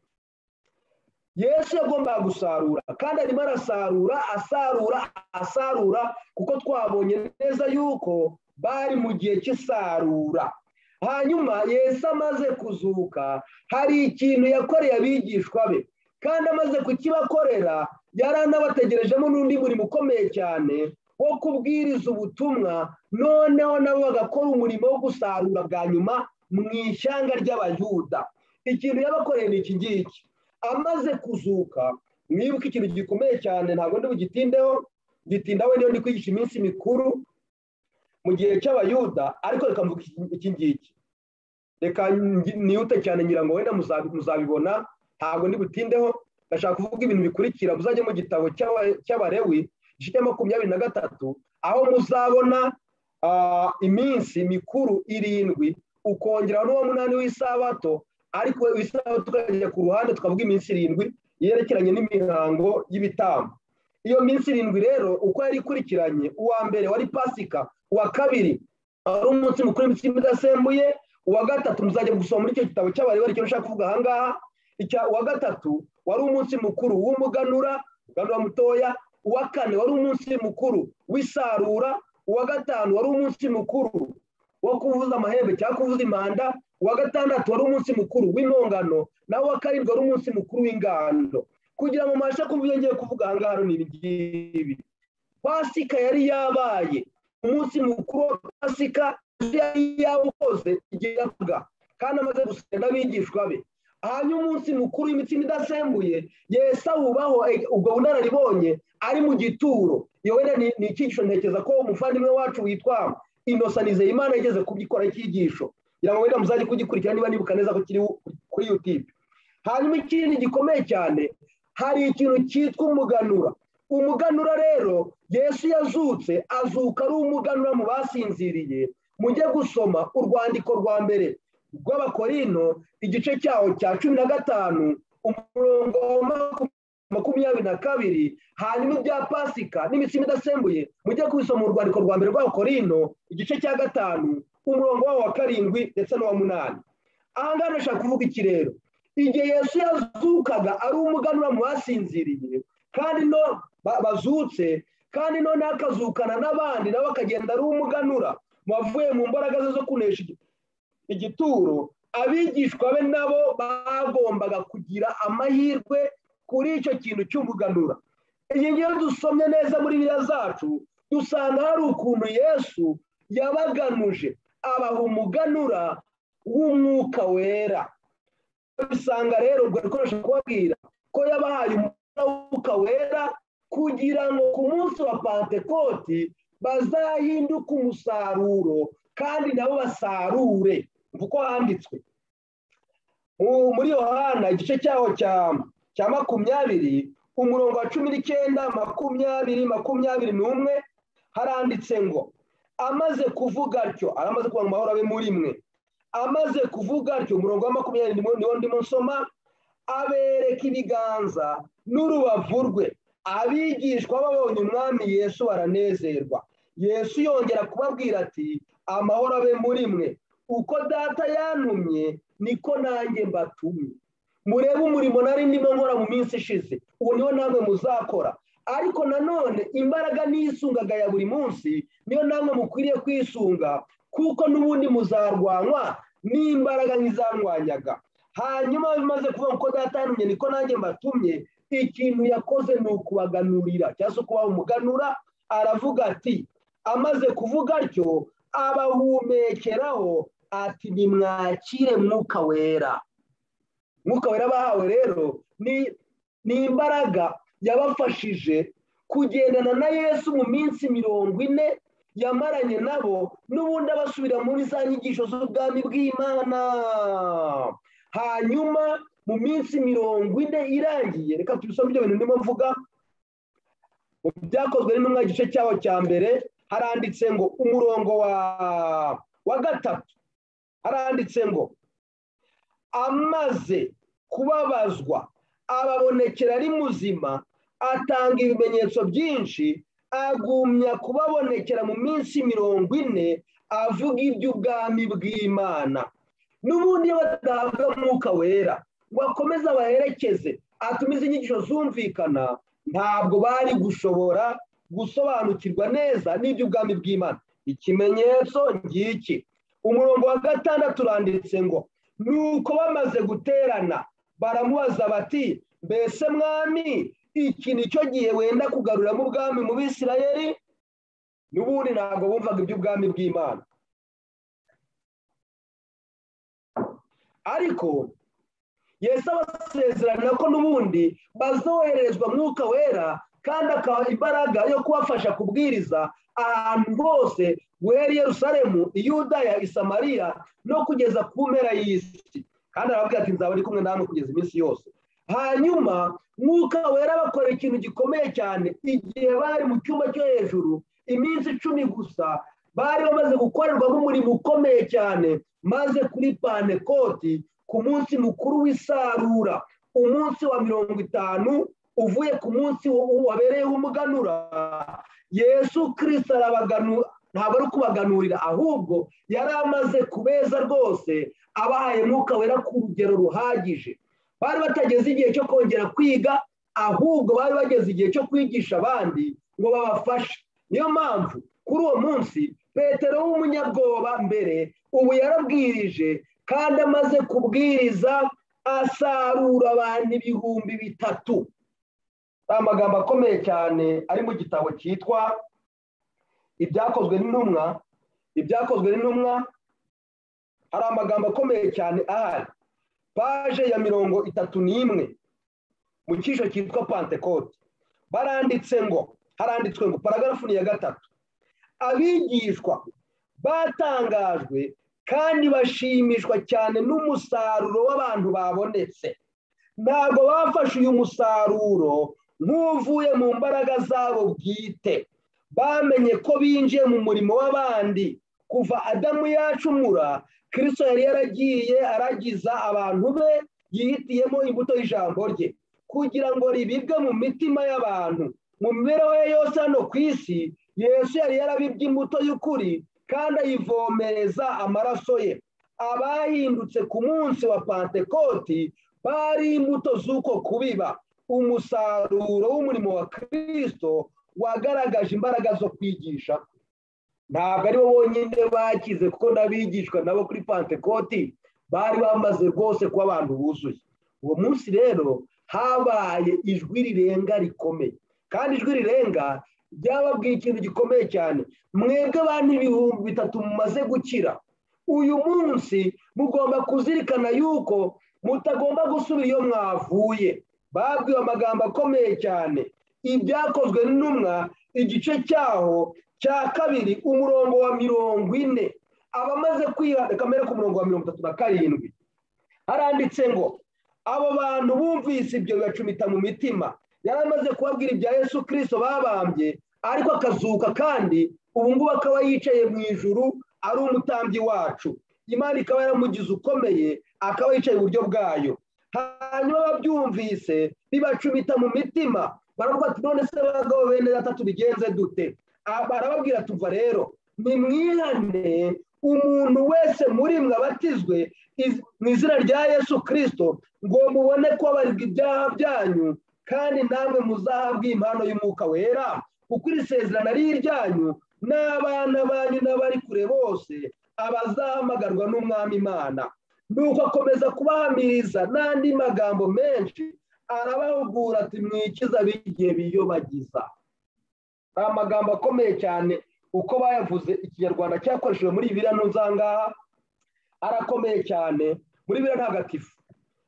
yesu yagombaga gusarura kandi arimo arasarura asarura asarura kuko twabonye neza yuko bari mu gihe cy'isarura hanyuma yesu amaze kuzuka hari ikintu yakoreye abigishwa be kandi amaze kukibakorera yari anabategerejemo n'undi murimo ukomeye cyane wo kubwiriza ubutumwa noneho nabo bagakora umurimo wo gusarura bwa nyuma mu ishyanga ry'abayuda ikintu yabakoreye ni iki ngiki amaze kuzuka mwibuke ikintu gikomeye cyane ntabwo ndi bugitindeho gitindaho niyo ndi kwigisha iminsi mikuru mu gihe cy'abayuda ariko reka mvuga iki ngiki reka niyute cyane ngira ngo wenda muzabibona ntabwo ndi butindeho ndashaka kuvuga ibintu bikurikira muzajye mu gitabo cy'abarewi igice cya makumyabiri na gatatu aho muzabona iminsi mikuru irindwi ukongeraho n'uwo munani w'isabato ariko isabato tukajya ku ruhande tukavuga iminsi irindwi yerekeranye n'imihango y'ibitambo iyo minsi irindwi rero uko yari ikurikiranye uwa mbere wari pasika uwa kabiri wari umunsi mukuru w'imitsi idasembuye uwa gatatu muzajya gusoma muri icyo gitabo cy'abarewi icyo ushaka kuvuga aha ngaha uwa gatatu wari umunsi mukuru w'umuganura umuganura mutoya uwa kane wari umunsi mukuru w'isarura uwa gatanu wari umunsi mukuru wo kuvuza amahembe cyangwa kuvuza impanda uwa gatandatu wari umunsi mukuru w'impongano naho uwa karindwi wari umunsi mukuru w'ingando kugira ngo mubashe kumva ibyo ngiye kuvuga aha ngaha ni ibi pasika yari yabaye umunsi mukuru wa pasika yari yawukoze igihe yavuga kandi amaze gusenga n'abigishwa be hanyuma umunsi mukuru w'imitsima idasembuye yesa wubaho ubwo bunararibonye ari mu gituro iyo wenda ni icyigisho ntekereza ko umuvandimwe wacu witwa inosanizeye imana yageze kubyikora icyigisho kugira ngo wenda muzajye kugikurikira niba nibuka neza ko kiri kuri yutube hanyuma ikindi gikomeye cyane hari ikintu cyitwa umuganura umuganura rero yesu yazutse azuka ari umuganura mu basinziriye mujye gusoma urwandiko rwa mbere rw'abakorino igice cyaho cya cumi na gatanu umurongo wa makumyabiri na kabiri hanyuma ibya pasika n'imitsima idasembuye mujye kubisoma mu rwandiko rwa mbere rw'abakorino igice cya gatanu umurongo wawo wa karindwi ndetse n'uwa munani aha ngaha ndashaka kuvuga iki rero igihe yesu yazukaga ari umuganura mu basinziriye kandi no bazutse kandi noneho akazukana n'abandi nawe akagenda ari umuganura wavuye mu mbaraga ze zo kunesha igituro abigishwa be nabo bagombaga kugira amahirwe kuri icyo kintu cy'umuganura iyi ngiyo dusomye neza muri biriya zacu dusanga hari ukuntu yesu yabaganuje abaha umuganura w'umwuka wera bisanga rero ubwo dukoresha kubabwira ko yabahaye umwuka wera kugira ngo ku munsi wa pantekoti bazahinduke umusaruro kandi nabo basarure uko handitswe muri yohana igice cyaho cya makumyabiri umurongo wa cumi n'icyenda makumyabiri makumyabiri n'umwe haranditse ngo amaze kuvuga atyo aramaze kuvuga amahoro abe muri mwe amaze kuvuga atyo umurongo wa makumyabiri niwo ndimo nsoma abereka ibiganza n'urubavu rwe abigishwa babonye umwami yesu baranezerwa yesu yongera kubabwira ati amahoro abe muri mwe uko data yantumye niko nanjye mbatumye murebe umurimo nari ndimo nkora mu minsi ishize uwo niwo namwe muzakora ariko nanone imbaraga nisungaga ya buri munsi niyo namwe mukwiriye kwisunga kuko n'ubundi muzarwanywa n'imbaraga nk'izarwanyaga hanyuma bimaze kuvuga ko data yantumye niko nanjye mbatumye ikintu yakoze ni ukubaganurira cyangwa se kubaha umuganura aravuga ati amaze kuvuga atyo abahumekeraho ati nimwakire mwuka wera mwuka wera bahawe rero ni imbaraga yabafashije kugendana na yesu mu minsi mirongo ine yamaranye nabo n'ubundi abasubira muri za nyigisho z'ubwami bw'imana hanyuma mu minsi mirongo ine irangiye reka tubisome ibyo bintu ndimo mvuga mu byakozwe n'intumwa igice cyaho cya mbere haranditse ngo umurongo wa wa gatatu haranditse ngo amaze kubabazwa ababonekera ari muzima atanga ibimenyetso byinshi agumya kubabonekera mu minsi mirongo ine avuga iby'ubwami bw'imana n'ubundi iyo badahabwa umwuka wera ngo akomeze abaherekeze atumize inyigisho zumvikana ntabwo bari gushobora gusobanukirwa neza n'iby'ubwami bw'imana ikimenyetso ngiki umurongo wa gatandatu uranditse ngo ni uko bamaze guterana baramubaza bati mbese mwami iki ni cyo gihe wenda kugaruramo ubwami mu bisirayeri n'ubundi ntabwo bumvaga iby'ubwami bw'imana ariko yesu abasezerana ko n'ubundi bazoherezwa mwuka wera kandi akaba imbaraga yo kubafasha kubwiriza ahantu hose guhera Yerusalemu iyudaya isamariya no kugeza ku mpera y'isi kandi arababwira ati nzaba ari kumwe namwe kugeza iminsi yose hanyuma mwuka wera bakora ikintu gikomeye cyane igihe bari mu cyumba cyo hejuru iminsi icumi gusa bari bamaze gukorerwamo umurimo ukomeye cyane maze kuri panekoti ku munsi mukuru w'isarura umunsi wa mirongo itanu uvuye ku munsi wabereyeho umuganura yesu kirisita arabaganura ntabwo ari kubaganurira ahubwo yari amaze kubeza rwose abahaye mwuka wera ku rugero ruhagije bari batageze igihe cyo kongera kwiga ahubwo bari bageze igihe cyo kwigisha abandi ngo babafashe niyo mpamvu kuri uwo munsi petero w'umunyabwoba mbere ubu yarabwirije kandi amaze kubwiriza asarura abantu ibihumbi bitatu ni amagambo akomeye cyane ari mu gitabo cyitwa ibyakozwe n'intumwa ibyakozwe n'intumwa hari amagambo akomeye cyane ahari paje ya mirongo itatu n'imwe mu cyiciro cyitwa pantekote baranditse ngo haranditswe ngo paragarafu ni iya gatatu abigishwa batangajwe kandi bashimishwa cyane n'umusaruro w'abantu babonetse ntabwo bafashe uyu musaruro nk'uvuye mu mbaraga zabo bwite bamenye ko binjiye mu murimo w'abandi kuva adamu yacumura kirisito yari yaragiye aragiza abantu be yihitiyemo imbuto y'ijambo rye kugira ngo ribibwe mu mitima y'abantu mu mibereho ye yose hano ku isi yesu yari yarabibye imbuto y'ukuri kandi ayivomereza amaraso ye abahindutse ku munsi wa pantekoti bari imbuto z'uko kubiba umusaruro w'umurimo wa kirisito wagaragaje imbaraga zo kwigisha ntabwo aribo bonyine bakize kuko n'abigishwa nabo kuri pantekoti bari bamaze rwose kuba abantu buzuye uwo munsi rero habaye ijwi rirenga rikomeye kandi ijwi rirenga ryababwiye ikintu gikomeye cyane mwebwe abantu ibihumbi bitatu mumaze gukira uyu munsi mugomba kuzirikana yuko mutagomba gusubira iyo mwavuye babwiwe amagambo akomeye cyane ibyakozwe n'intumwa igice cyaho cya kabiri umurongo wa mirongo ine abamaze kwihana kamere ku murongo wa mirongo itatu na karindwi haranditse ngo abo bantu bumvise ibyo bibacumita mu mitima yari amaze kubabwira ibya yesu kirisito babambye ariko akazuka kandi ubu ngubu akaba yicaye mu ijuru ari umutambyi wacu imana ikaba yaramugize ukomeye akaba yicaye iburyo bwayo hanyuma babyumvise bibacumita mu mitima baravuga ati none se bagabo bene gatatu bigenze dute barababwira tuva rero nimwihane umuntu wese muri mwe abatizwe mu izina rya yesu kirisito ngo mubone kubabarirwa ibyaha byanyu kandi namwe muzahabwe impano y'umwuka wera kuko iri sezerano ari iryanyu n'abana banyu n'abari kure bose abazahamagarwa n'umwami imana nuko akomeza kubahamiriza n'andi magambo menshi arabahugura ati mwikiza b'igihe biyobagiza amagambo akomeye cyane uko bayavuze ikinyarwanda cyakoreshejwe muri biriya ntuzangaha arakomeye cyane muri biriya ntagatifu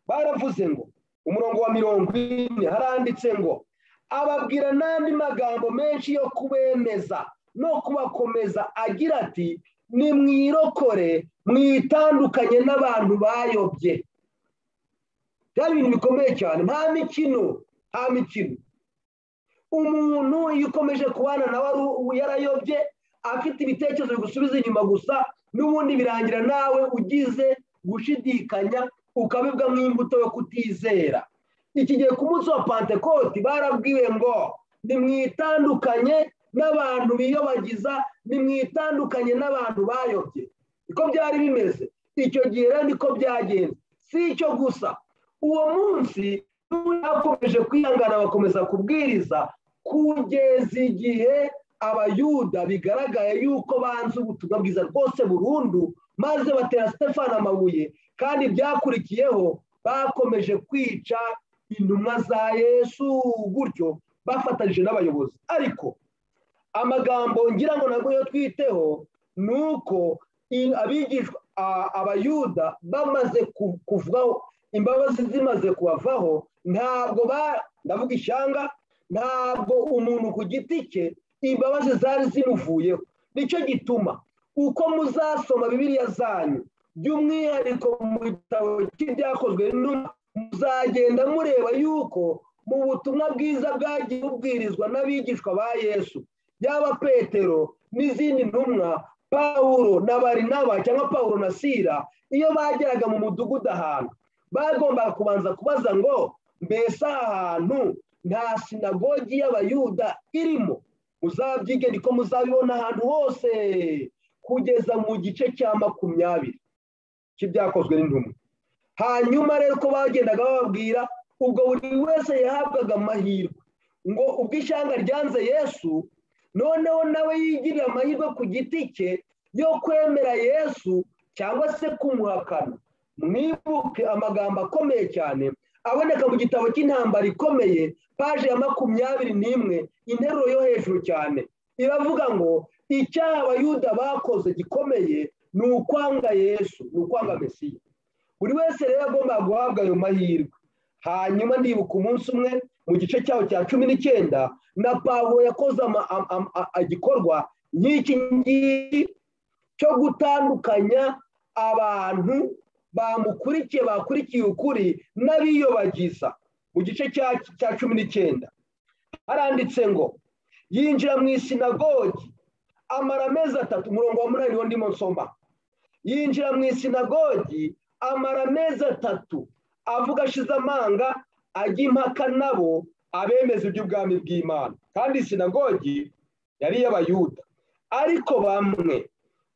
baravuze ngo umurongo wa mirongo ine haranditse ngo ababwira n'andi magambo menshi yo kubemeza no kubakomeza agira ati nimwirokore mwitandukanye n'abantu bayobye byari ibintu bikomeye cyane nta mikino nta mikino umuntu iyo ukomeje kubana nawe yarayobye afite ibitekerezo bigusubiza inyuma gusa n'ubundi birangira nawe ugize gushidikanya ukabibwa nk'imbuto yo kutizera iki gihe ku munsi wa pantekoti barabwiwe ngo nimwitandukanye n'abantu biyobagiza nimwitandukanye n'abantu bayobye niko byari bimeze icyo gihe rero niko byagenze si icyo gusa uwo munsi bakomeje kwihangana bakomeza kubwiriza kugeza igihe abayuda bigaragaye yuko banze ubutumwa bwiza rwose burundu maze batera sitefani amabuye kandi byakurikiyeho bakomeje kwica intumwa za yesu gutyo bafatanyije n'abayobozi ariko amagambo ngira ngo ntabwo yo twiteho ni uko abigishwa abayuda bamaze kuvaho imbabazi zimaze kubavaho ntabwo ndavuga ishyanga ntabwo umuntu ku giti cye imbabazi zari zimuvuyeho nicyo gituma uko muzasoma bibiriya zanyu by'umwihariko mu gitabo cy'ibyakozwe muzagenda mureba yuko mu butumwa bwiza bwagiye bubwirizwa n'abigishwa ba yesu yaba petero n'izindi ntumwa pawuro na barinaba cyangwa pawuro na sira iyo bageraga mu mudugudu ahantu bagombaga kubanza kubaza ngo mbese aha hantu nta sinagogi y'abayuda irimo muzabyige niko muzabibona ahantu hose kugeza mu gice cya makumyabiri cy'ibyakozwe n'intumwa hanyuma rero uko bagendaga bababwira ubwo buri wese yahabwaga amahirwe ngo ubwo ishyanga ryanze yesu noneho nawe yigirira amahirwe ku giti cye yo kwemera yesu cyangwa se kumuhakana mwibuke amagambo akomeye cyane aboneka mu gitabo cy'intambara ikomeye paje ya makumyabiri n'imwe interuro yo hejuru cyane iravuga ngo icyaha abayuda bakoze gikomeye ni ukwanga yesu ni ukwanga mesiya buri wese rero agomba guhabwa ayo mahirwe hanyuma ndibuka umunsi umwe mu gice cyaho cya cumi n'icyenda na pawuro yakoze igikorwa nk'iki ngiki cyo gutandukanya abantu bamukurikiye bakurikiye ukuri n'abiyobagiza mu gice cya cumi n'icyenda haranditse ngo yinjira mu isinagogi amara amezi atatu umurongo wa munani wo ndimo nsoma yinjira mu isinagogi amara amezi atatu avuga ashize amanga ajya impaka nabo abemeza iby'ubwami bw'imana kandi isinagogi yari iy'abayuda ariko bamwe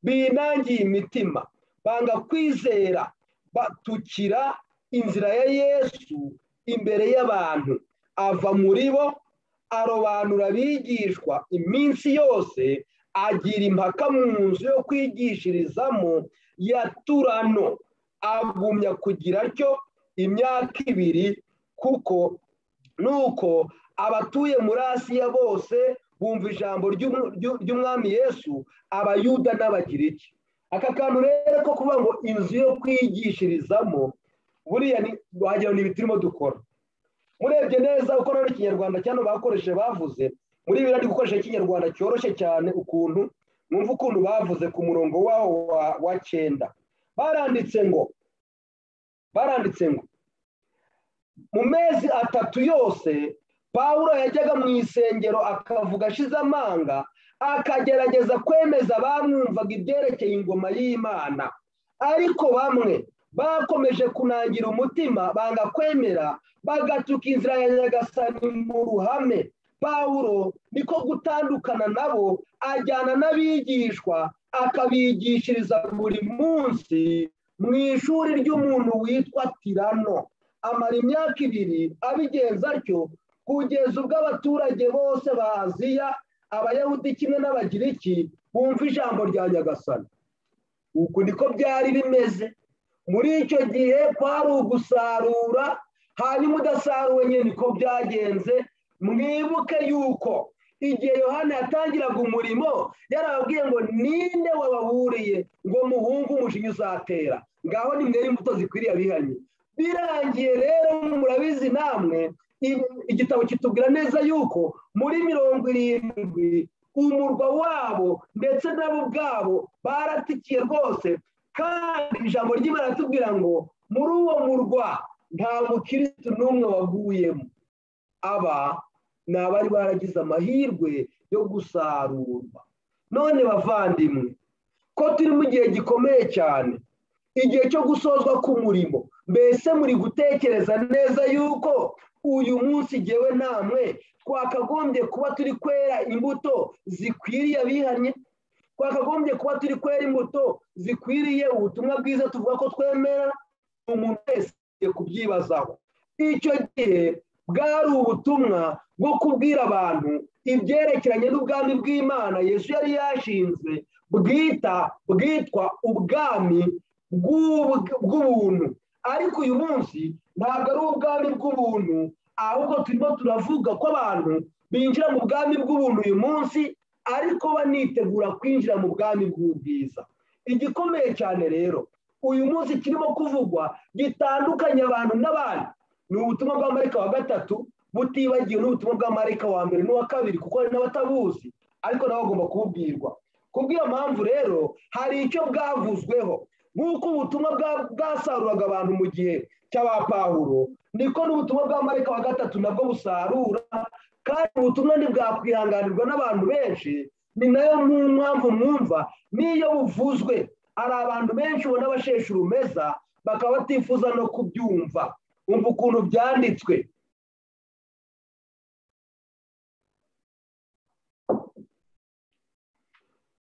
binangiye imitima banga kwizera batukira inzira ya yesu imbere y'abantu ava muri bo arobanura abigishwa iminsi yose agira impaka mu nzu yo kwigishirizamo ya turano agumya kugira atyo imyaka ibiri kuko nuko abatuye muri asiya bose bumva ijambo ry'umwami yesu abayuda n'abagiriki aka kantu rero ko kuvuga ngo inzu yo kwigishirizamo buriya wagira ngo ni turimo dukora murebye neza uko ari ikinyarwanda cyane bakoresheje bavuze muri ibi ari gukoresha ikinyarwanda cyoroshye cyane ukuntu numva ukuntu bavuze ku murongo wawo wa cyenda baranditse ngo baranditse ngo mu mezi atatu yose paul yajyaga mu isengero akavuga ashize amanga akagerageza kwemeza abamwumvaga ibyerekeye ingoma y'imana ariko bamwe bakomeje kunangira umutima banga kwemera bagatuka inzira ya nyagasani mu ruhame pawuro niko gutandukana nabo ajyana n'abigishwa akabigishiriza buri munsi mu ishuri ry'umuntu witwa tirano amara imyaka ibiri abigenza atyo kugeza ubwo abaturage bose ba aziya abayahudi kimwe n'abagiriki bumva ijambo rya nyagasani uku niko byari bimeze muri icyo gihe kwari ugusarura hanyuma udasaruwe nyine niko byagenze mwibuke yuko igihe yohana yatangiraga umurimo yarababwiye ngo ninde wabahuriye ngo muhunge umujinya uzatera ngaho ni mwere imbuto zikwiriye abihanye birangiye rero murabizi namwe igitabo kitubwira neza yuko muri mirongo irindwi umurwa wabo ndetse nabo ubwabo baratikiye rwose kandi ijambo ry'imana atubwira ngo muri uwo murwa nta mukirisitu n'umwe waguyemo aba ni abari baragize amahirwe yo gusarurwa none bavandimwe ko turi mu gihe gikomeye cyane igihe cyo gusozwa k'umurimo mbese muri gutekereza neza yuko uyu munsi ngewe namwe twakagombye kuba turi kwera imbuto zikwiriye abihanye twakagombye kuba turi kwera imbuto zikwiriye ubutumwa bwiza tuvuga ko twemera umuntu wese kubyibazaho icyo gihe bwari ubutumwa bwo kubwira abantu ibyerekeranye n'ubwami bw'imana yesu yari yashinzwe bwita bwitwa ubwami bw'ubuntu ariko uyu munsi ntabwo ari ubwami bw'ubuntu ahubwo turimo turavuga ko abantu binjira mu bwami bw'ubuntu uyu munsi ariko banitegura kwinjira mu bwami bw'ubwiza igikomeye cyane rero uyu munsi kirimo kuvugwa gitandukanya abantu n'abandi ni ubutumwa bwa marika wa gatatu butibagiwe n'ubutumwa bwa marika wa mbere n'uwa kabiri kuko hari n'abatabuzi ariko nabo bagomba kububwirwa kubw'iyo mpamvu rero hari icyo bwavuzweho nk'uko ubutumwa bwasaruraga abantu mu gihe cy'abapahuro niko n'ubutumwa bwa marika wa gatatu nabwo busarura kandi ubutumwa ntibwakwihanganirwa n'abantu benshi ni nayo mpamvu mwumva n'iyo buvuzwe hari abantu benshi ubona basheshe urumeza bakaba batifuza no kubyumva umva ukuntu byanditswe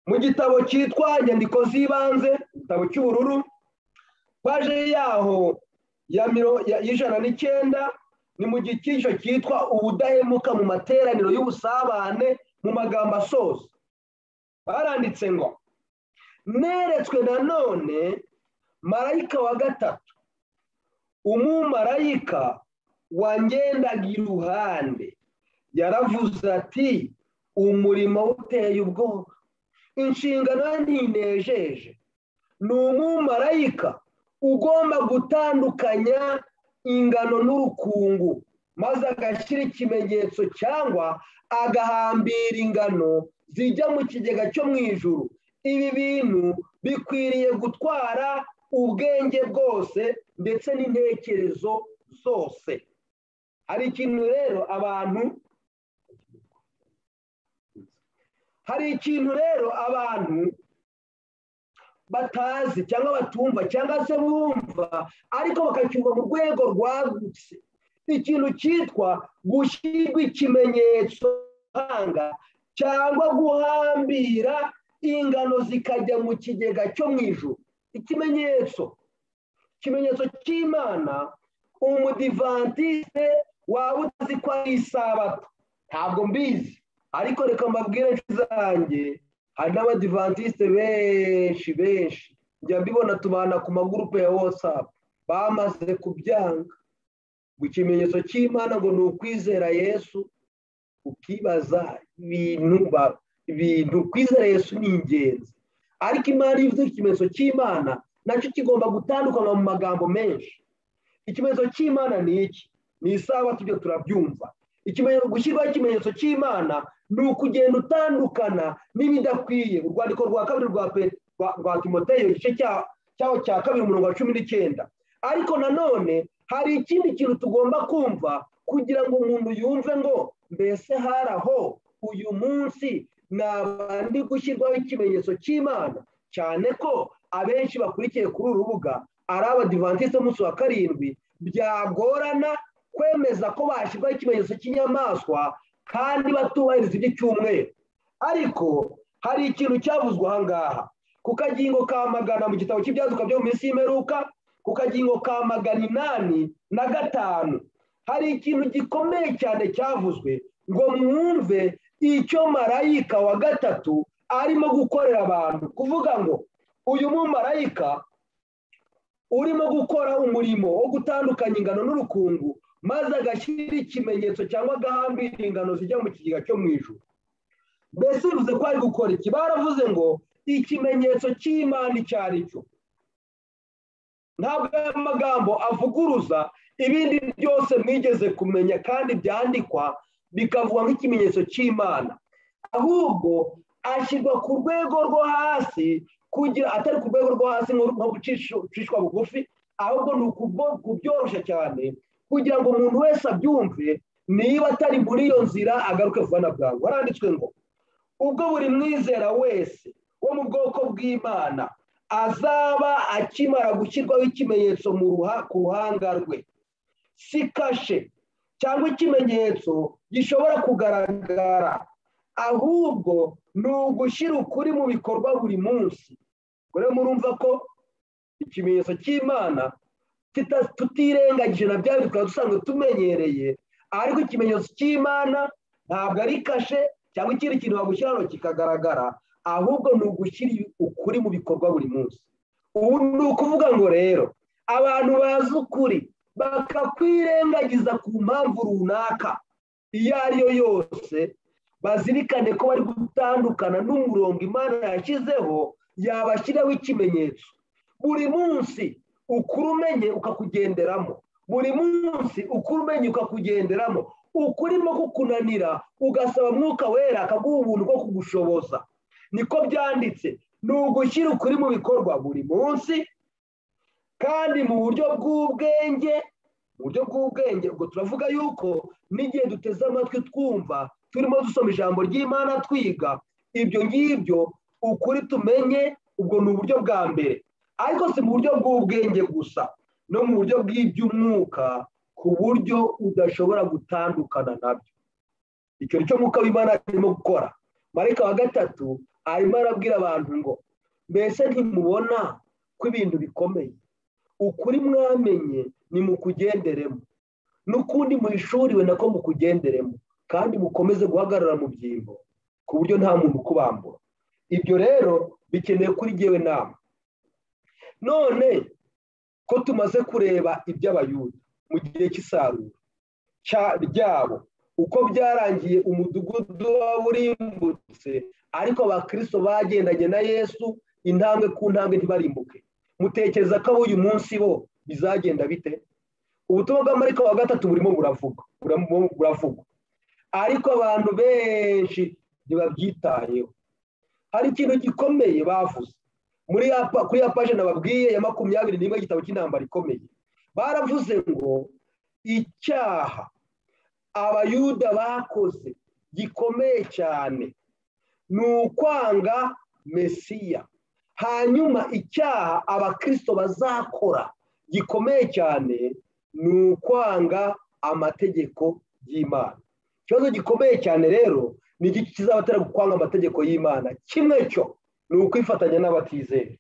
mu gitabo cyitwa inyandiko z'ibanze igitabo cy'ubururu paje yaho y'ijana n'icyenda ni mu gikinisho cyitwa ubudahemuka mu materaniro y'ubusabane mu magambo asoza baranditse ngo neretswe nanone marayika wa gatatu umumarayika wangendaga iruhande yaravuze ati umurimo uteye ubwoba inshingano ntinejeje ni umumarayika ugomba gutandukanya ingano n'urukungu maze agashyira ikimenyetso cyangwa agahambira ingano zijya mu kigega cyo mu ijuru ibi bintu bikwiriye gutwara ubwenge bwose ndetse n'intekerezo zose hari ikintu rero abantu hari ikintu rero abantu batazi cyangwa batumva cyangwa se bumva ariko bakacyumva mu rwego rwagutse ikintu cyitwa gushyirwa ikimenyetso hanga cyangwa guhambira ingano zikajya mu kigega cyo mu ijoro ikimenyetso ikimenyetso cy'imana umudivantiste waba utazi ko ari isabato ntabwo mbizi ariko reka mbabwire zanjye hari n'abadivantisite benshi benshi njya mbibona tubana ku magurupe ya watsapu bamaze kubyanga ngo ikimenyetso cy'imana ngo ni ukwizera yesu ukibaza ibintu ibintu kwizera yesu ni ingenzi ariko imana iyo ikimenyetso cy'imana nacyo kigomba gutandukanywa mu magambo menshi ikimenyetso cy'imana ni iki ni isaha tujya turabyumva gushyirwaho ikimenyetso cy'imana ni ukugenda utandukana n'ibidakwiye urwandiko rwa kabiri rwa timoteyo igice cyaho cya kabiri umurongo wa cumi n'icyenda ariko nanone hari ikindi kintu tugomba kumva kugira ngo umuntu yumve ngo mbese hari aho uyu munsi nabandi gushyirwaho ikimenyetso cy'imana cyane ko abenshi bakurikiye kuri uru rubuga ari abadivantisite umunsi wa karindwi byagorana kwemeza ko bashyirwaho ikimenyetso cy'inyamaswa kandi batubahiriza iby'icyumweru ariko hari ikintu cyavuzwe aha ngaha ku kagingo ka magana mu gitabo cy'ibyaduka byo mu minsi y'imperuka ku kagingo ka magana inani na gatanu hari ikintu gikomeye cyane cyavuzwe ngo mwumve icyo marayika wa gatatu arimo gukorera abantu kuvuga ngo uyu mumarayika urimo gukora umurimo wo gutandukanya ingano n'urukungu maze agashyira ikimenyetso cyangwa agahambira ingano zijya mu kigega cyo mu ijoro mbese bivuze ko ari gukora iki baravuze ngo ikimenyetso cy'imana icyo ari cyo ntabwo aya magambo avuguruza ibindi byose mwigeze kumenya kandi byandikwa bikavugwa nk'ikimenyetso cy'imana ahubwo ashyirwa ku rwego rwo hasi kugira atari ku rwego rwo hasi nko gucishwa bugufi ahubwo ni ukubyoroshya cyane kugira ngo umuntu wese abyumve niba atari muri iyo nzira agaruke vuba na bwangu haranditswe ngo ubwo buri mwizera wese wo mu bwoko bw'imana azaba akimara gushyirwaho ikimenyetso ku ruhanga rwe si kashe cyangwa ikimenyetso gishobora kugaragara ahubwo ni ugushyira ukuri mu bikorwa buri munsi rero murumva ko ikimenyetso cy'imana tutirengagije na bya bikaba dusanzwe tumenyereye ariko ikimenyetso cy'imana ntabwo ari kashe cyangwa ikindi kintu bagushyiraho kikagaragara ahubwo ni ugushyira ukuri mu bikorwa buri munsi ubu ni ukuvuga ngo rero abantu bazi ukuri bakakwirengagiza ku mpamvu runaka iyo ari yo yose bazirikane ko bari gutandukana n'umurongo imana yashyizeho yabashyiraho ikimenyetso buri munsi ukuri umenye ukakugenderamo buri munsi ukuri umenye ukakugenderamo ukurimo kukunanira ugasaba mwuka wera akaguha ubuntu bwo kugushoboza niko byanditse ni ugushyira ukuri mu bikorwa buri munsi kandi mu buryo bw'ubwenge mu buryo bw'ubwenge ubwo turavuga yuko n'igihe duteze amatwi twumva turimo dusoma ijambo ry'imana twiga ibyo ngibyo ukuri tumenye ubwo ni uburyo bwa mbere ariko si mu buryo bw'ubwenge gusa no mu buryo bw'iby'umwuka ku buryo udashobora gutandukana nabyo icyo nicyo mwuka w'imana arimo gukora marika wa gatatu arimo arabwira abantu ngo mbese ntimubona ko ibintu bikomeye ukuri mwamenye ni mukugenderemo n'ukundi muhishuriwe nako mukugenderemo kandi mukomeze guhagarara mu byimbo ku buryo nta muntu ukubambura ibyo rero bikeneye kuri ngewe nama none ko tumaze kureba iby'abayuda mu gihe cy'isarura ryabo uko byarangiye umudugudu waburimbutse ariko abakirisito bagendanye na yesu intambwe ku ntambwe ntibarimbuke mutekereza ko uyu munsi bo bizagenda bite ubutumwa bw'amarika wa gatatu burimo buravuga buravuga ariko abantu benshi ntibabyitayeho hari ikintu gikomeye bavuze muri kuri ya paje nababwiye ya makumyabiri n'imwe y'igitabo cy'intambara ikomeye baravuze ngo icyaha abayuda bakoze gikomeye cyane ni ukwanga mesiya hanyuma icyaha abakirisito bazakora gikomeye cyane ni ukwanga amategeko y'imana ikibazo gikomeye cyane rero ni iki kizabatera gukwanga amategeko y'imana kimwe cyo ni ukwifatanya n'abatizera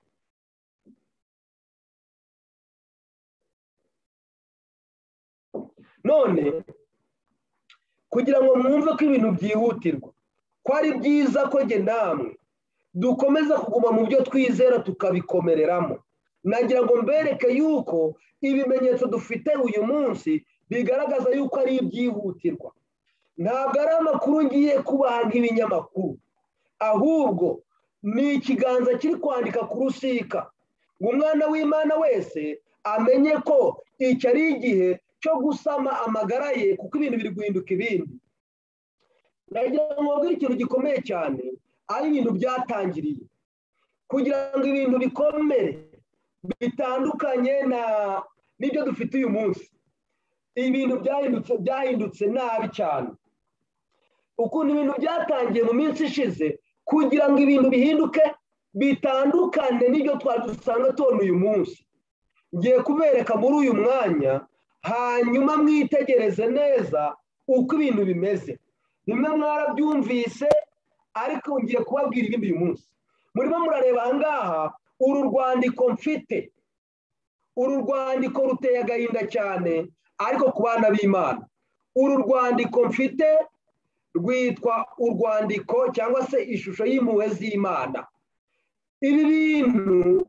none kugira ngo mwumve ko ibintu byihutirwa ko ari byiza ko jye namwe dukomeza kuguma mu byo twizera tukabikomereramo nagira ngo mbereke yuko ibimenyetso dufite uyu munsi bigaragaza yuko ari ibyihutirwa ntabwo ari amakuru ngiye kubaha nk'ibinyamakuru ahubwo ni ikiganza kiri kwandika ku rusika ngo umwana w'imana wese amenye ko iki ari igihe cyo gusama amagara ye kuko ibintu biri guhinduka ibindi nagira ngo mbabwire ikintu gikomeye cyane ari ibintu byatangiriye kugira ngo ibintu bikomere bitandukanye n'ibyo dufite uyu munsi ibintu byahindutse byahindutse nabi cyane ukuntu ibintu byatangiye mu minsi ishize kugira ngo ibintu bihinduke bitandukane n'ibyo twari dusanga tubona uyu munsi ngiye kubereka muri uyu mwanya hanyuma mwitegereze neza uko ibintu bimeze bimwe mwarabyumvise ariko ngiye kubabwira ibindi uyu munsi murimo murareba ahangaha uru rwandiko mfite uru rwandiko ruteye agahinda cyane ariko ku bana b'imana uru rwandiko mfite rwitwa urwandiko cyangwa se ishusho y'impuhwe z'imana ibi bintu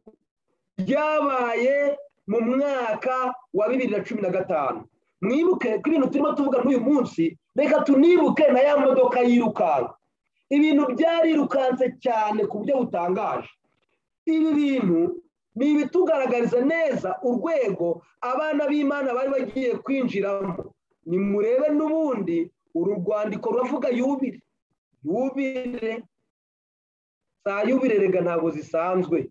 byabaye mu mwaka wa bibiri na cumi na gatanu mwibuke ko ibintu turimo tuvuga n'uyu munsi reka tunibuke na ya modoka yirukanka ibintu byarirukanse cyane ku buryo butangaje ibi bintu ni ibitugaragariza neza urwego abana b'imana bari bagiye kwinjiramo nimurebe n'ubundi uru rwandiko ruravuga yubire yubire za yubire rega ntabwo zisanzwe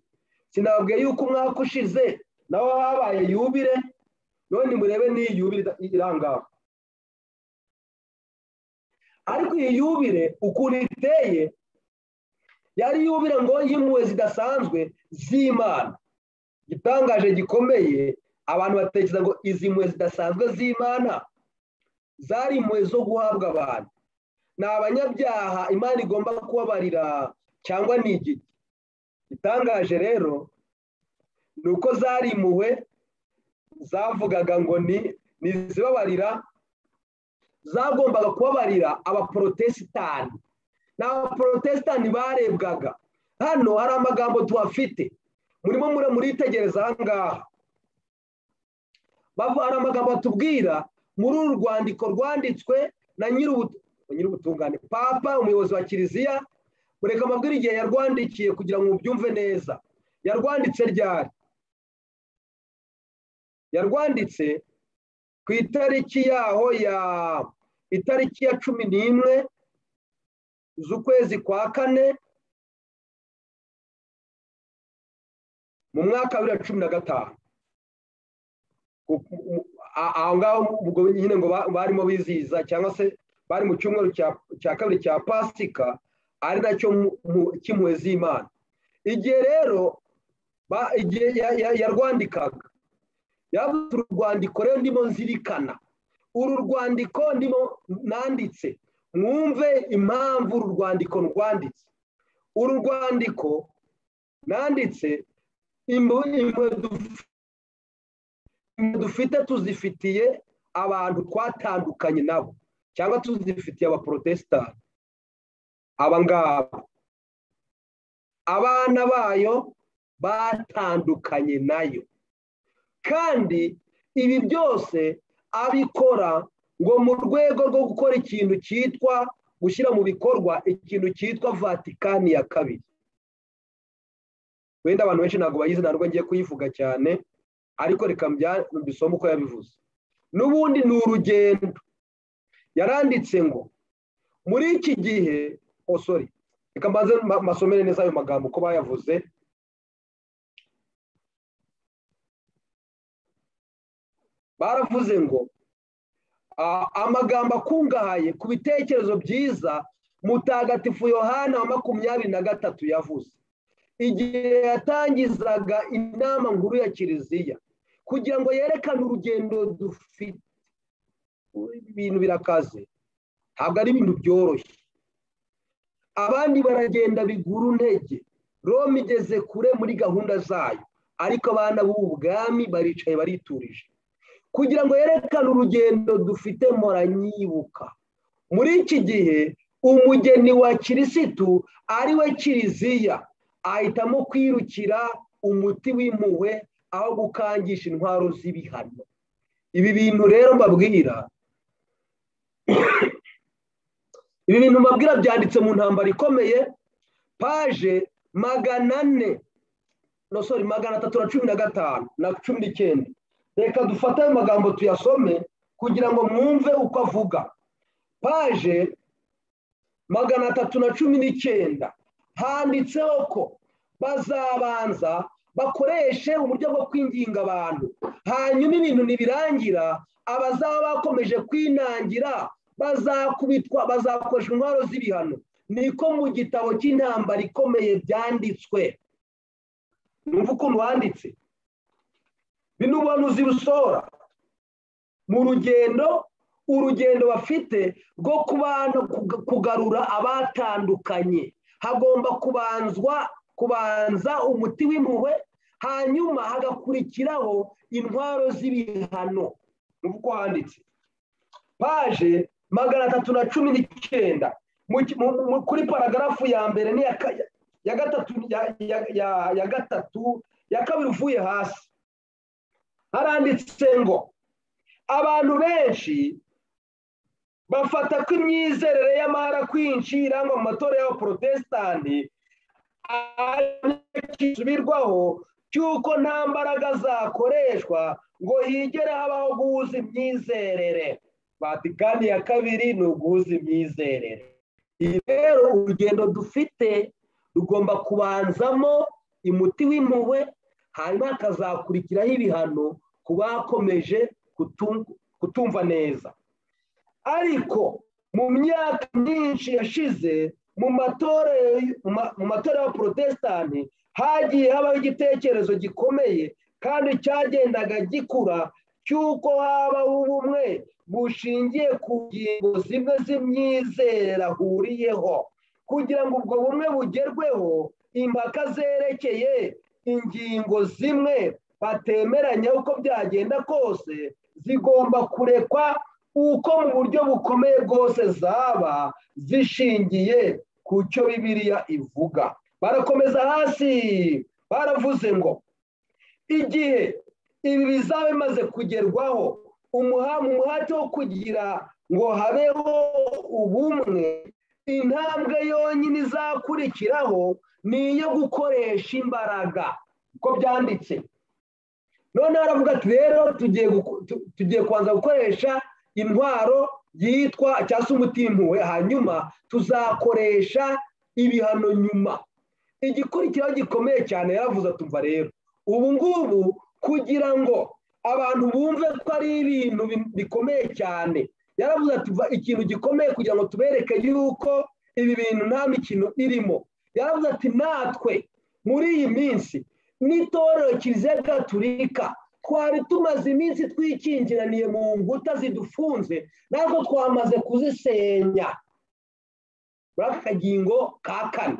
sinababwiye yuko umwaka ushize naho habaye yubire none murebe n'iyi yubire irangaho ariko iyi yubire ukuntu iteye yari yubire ngo y'impuhwe zidasanzwe z'imana igitangaje gikomeye abantu batekereza ngo izi mpuhwe zidasanzwe z'imana zari impuhwe zo guhabwa abantu ni abanyabyaha imana igomba kubabarira cyangwa ni igiti igitangaje rero ni uko zari impuhwe zavugaga ngo ni ntizibabarira zagombaga kubabarira abaporotesitani ni abaporotesitani barebwaga hano hari amagambo tuhafite murimo muritegereza aha ngaha hari amagambo atubwira muri uru rwandiko rwanditswe na nyir'ubutungane papa umuyobozi wa kiliziya mureka amabwire igihe yarwandikiye kugira ngo mubyumve neza yarwanditse ryari yarwanditse ku itariki yaho ya itariki ya cumi n'imwe z'ukwezi kwa kane mu mwaka wa bibiri na cumi na gatanu aho ngaho ubwo nyine ngo barimo bizihiza cyangwa se bari mu cyumweru cya kabiri cya pasika ari nacyo cy'impuhwe z'imana igihe rero igihe yarwandikaga yavuze urwandiko rero ndimo nzirikana uru rwandiko ndimo nanditse mwumve impamvu uru rwandiko rwanditse uru rwandiko nanditse impuhwe dufite tuzifitiye abantu twatandukanye nabo cyangwa tuzifitiye abaporotesitanti aba ngaba abana bayo batandukanye nayo kandi ibi byose abikora ngo mu rwego rwo gukora ikintu cyitwa gushyira mu bikorwa ikintu cyitwa vatikani ya kabiri wenda abantu benshi ntabwo bayizi ntabwo ngiye kuyivuga cyane ariko reka mbisoma uko yabivuze n'ubundi ni urugendo yaranditse ngo muri iki gihe oh sorry reka mbanze masomere neza ayo magambo uko bayavuze baravuze ngo amagambo akungahaye ku bitekerezo byiza mutagatifu yohana wa makumyabiri na gatatu yavuze igihe yatangizaga inama nkuru ya kiliziya kugira ngo yerekane urugendo dufite ibintu birakaze ntabwo ari ibintu byoroshye abandi baragenda bigura intege roma igeze kure muri gahunda zayo ariko abana b'ubu bwami baricaye bariturije kugira ngo yerekane urugendo dufite moranyibuka muri iki gihe umugeni wa kirisitu ari we kiliziya ahitamo kwirukira umuti w'impuhwe aho gukangisha intwaro z'ibihano ibi bintu rero mbabwira ibi bintu mbabwira byanditse mu ntambaro ikomeye paje magana ane no sorry magana atatu na cumi na gatanu na cumi n'icyenda reka dufate ayo magambo tuyasome kugira ngo mwumve uko avuga paje magana atatu na cumi n'icyenda handitseho ko bazabanza bakoreshe uburyo bwo kwinginga abantu hanyuma ibintu ntibirangira abazaba bakomeje kwinangira bazakubitwa bazakoresha intwaro z'ibihano niko mu gitabo cy'intambara ikomeye byanditswe numva ukuntu wanditse bino ubuhanuzi busohora mu rugendo urugendo bafite rwo kubana kugarura abatandukanye hagomba kubanzwa kubanza umuti w'impuhwe hanyuma hagakurikiraho intwaro z'ibihano numva uko handitse paje magana atatu na cumi n'icyenda kuri paragarafu ya mbere ni ya gatatu ya gatatu ya kabiri uvuye hasi haranditse ngo abantu benshi bafata ko imyizerere y'amahara kwinshi irangwa mu matora y'abaporotesitanti kisubirwaho cy'uko nta mbaraga zakoreshwa ngo higere habaho guhuza imyizerere vatikani ya kabiri ni uguhuza imyizerere iyi rero urugendo dufite rugomba kubanzamo umuti w'impuhwe hanyuma hakazakurikiraho ibihano ku bakomeje kutumva neza ariko mu myaka myinshi yashize mu matora ya porotesitanti hagiye habaho igitekerezo gikomeye kandi cyagendaga gikura cy'uko habaho ubumwe bushingiye ku ngingo zimwe z'imyizerere ahuriyeho kugira ngo ubwo bumwe bugerweho impaka zerekeye ingingo zimwe batemeranya uko byagenda kose zigomba kurekwa uko mu buryo bukomeye bwose zaba zishingiye ku cyo bibiliya ivuga barakomeza hasi baravuze ngo igihe ibi bizaba bimaze kugerwaho umuhamu umuhate wo kugira ngo habeho ubumwe intambwe yonyine izakurikiraho ni iyo gukoresha imbaraga uko byanditse noneho aravuga ati rero tugiye kubanza gukoresha intwaro yitwa cyangwa se umutimuwe hanyuma tuzakoresha ibihano nyuma igikurikiraho gikomeye cyane yaravuze tumva rero ubu ngubu kugira ngo abantu bumve ko ari ibintu bikomeye cyane yaravuze ati ikintu gikomeye kugira ngo tubereke yuko ibi bintu nta mikino irimo yaravuze ati natwe muri iyi minsi n'itorero kiliziya gaturika twari tumaze iminsi twikingiraniye mu nkuta zidufunze natwo twamaze kuzisenya muri aka kagingo ka kane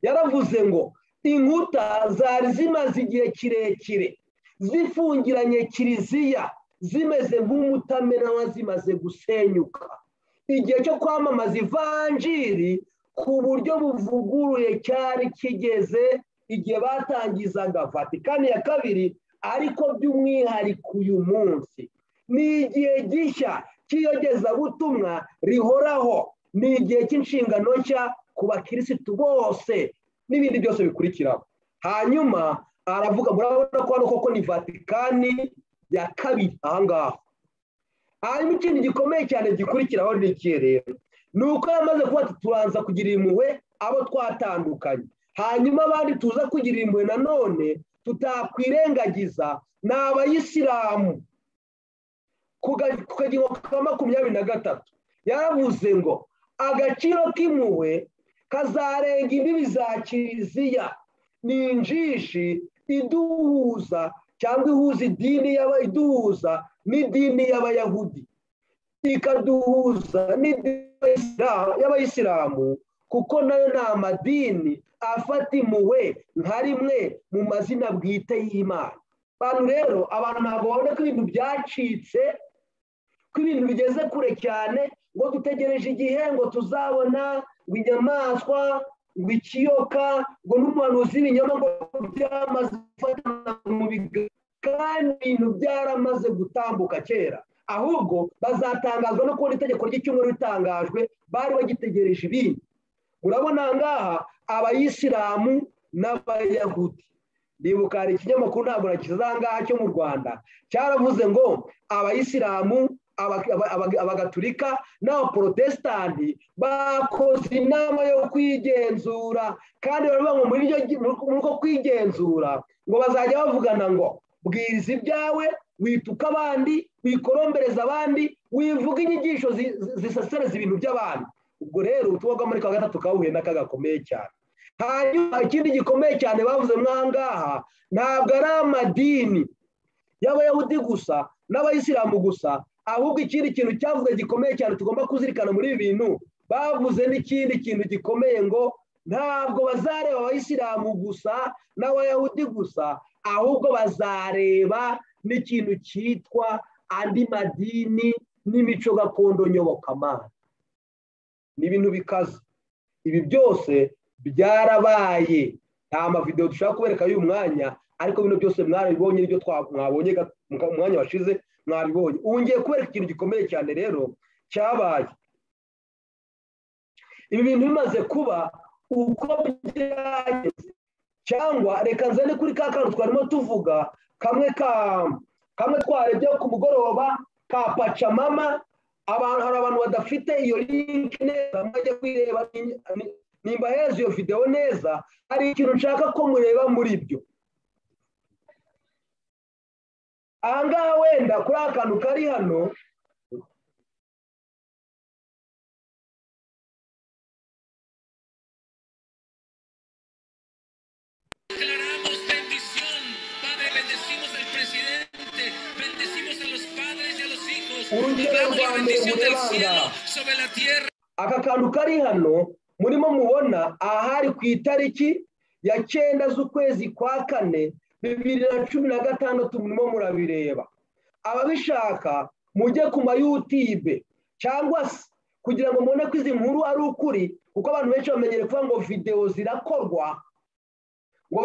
yaravuze ngo inkuta zari zimaze igihe kirekire zifungiranye kiliziya zimeze nk'umutamenwa zimaze gusenyuka igihe cyo kwamamaza ivanjiri ku buryo buvuguruye cyari kigeze igihe batangizaga vatikani ya kabiri ariko by'umwihariko uyu munsi ni igihe gishya cy'iyogezabutumwa rihoraho ni igihe cy'inshingano nshya ku bakirisitu bose n'ibindi byose bikurikiraho hanyuma aravuga murabona ko hano koko ni vatikani ya kabiri ahangaha hanyuma ikindi gikomeye cyane gikurikiraho ni ikihe rero ni uko yamaze kuba turanza kugira impuhwe abo twatandukanye hanyuma abandi tuza kugira impuhwe nanone tutakwirengagiza ni abayisilamu ku kagingo ka makumyabiri na gatatu yaravuze ngo agaciro k'impuhwe kazarenga imbibi za kiliziya ni injishi iduhuza cyangwa ihuza idini iduhuza n'idini y'abayahudi ikaduhuza n'idini y'abayisilamu kuko nayo ni amadini afata impuhwe nka rimwe mu mazina bwite y'imana abantu rero abantu ntabwo babona ko ibintu byacitse ko ibintu bigeze kure cyane ngo dutegereje igihembo tuzabona ngo inyamaswa ngo ikiyoka ngo n'umuhanuzi w'ibinyama ngo byamaze gufatana mu biganza kandi ibintu byaramaze gutambuka kera ahubwo bazatangazwa no kubona itegeko ry'icyumweru ritangajwe bari bagitegereje ibindi urabona ngaha abayisilamu n'abayahudi ndibuka hari ikinyamakuru ntabwo ngaha cyo mu rwanda cyaravuze ngo abayisilamu abagaturika n'abaporotesitanti bakoze inama yo kwigenzura kandi baravuga ngo muri uko kwigenzura ngo bazajya bavugana ngo bwiriza ibyawe wituka abandi wikorombereza abandi wivuga inyigisho zisesereza ibintu by'abandi ubwo rero ubutumwa bwa muri kwa gatatu kahuye n'aka gakomeye cyane hanyuma ikindi gikomeye cyane bavuze mwangaha ntabwo ari amadini y'abayahudi gusa n'abayisilamu gusa ahubwo ikindi kintu cyavuze gikomeye cyane tugomba kuzirikana muri ibi bintu bavuze n'ikindi kintu gikomeye ngo ntabwo bazareba abayisilamu gusa n'abayahudi gusa ahubwo bazareba n'ikintu cyitwa andi madini n'imico gakondo nyobokamana ni ibintu bikaze ibi byose byarabaye nta mavidewo dushaka kubereka y'uyu mwanya ariko bino byose mwarabibonye n'ibyo mwabonye umwanya washize mwabibonye ubu ngiye kubereka ikintu gikomeye cyane rero cyabaye ibi bintu bimaze kuba uko byageze cyangwa reka nzane kuri ka kantu twarimo tuvuga kamwe ka kamwe twarebye ku mugoroba ka pacamama abantu hari abantu badafite iyo linki neza mwajya kuyireba nimba heza iyo videwo neza hari ikintu nshaka ko mureba muri byo ahangaha wenda kuri aka kantu kari hano urugero rwa mbere mureba aka kantu kari hano murimo mubona ahari ku itariki ya cyenda z'ukwezi kwa kane bibiri na cumi na gatandatu murimo murabireba ababishaka mujye ku mayutibe cyangwa se kugira ngo mubone ko izi nkuru ari ukuri kuko abantu benshi bamenyere kuvuga ngo videwo zirakorwa ngo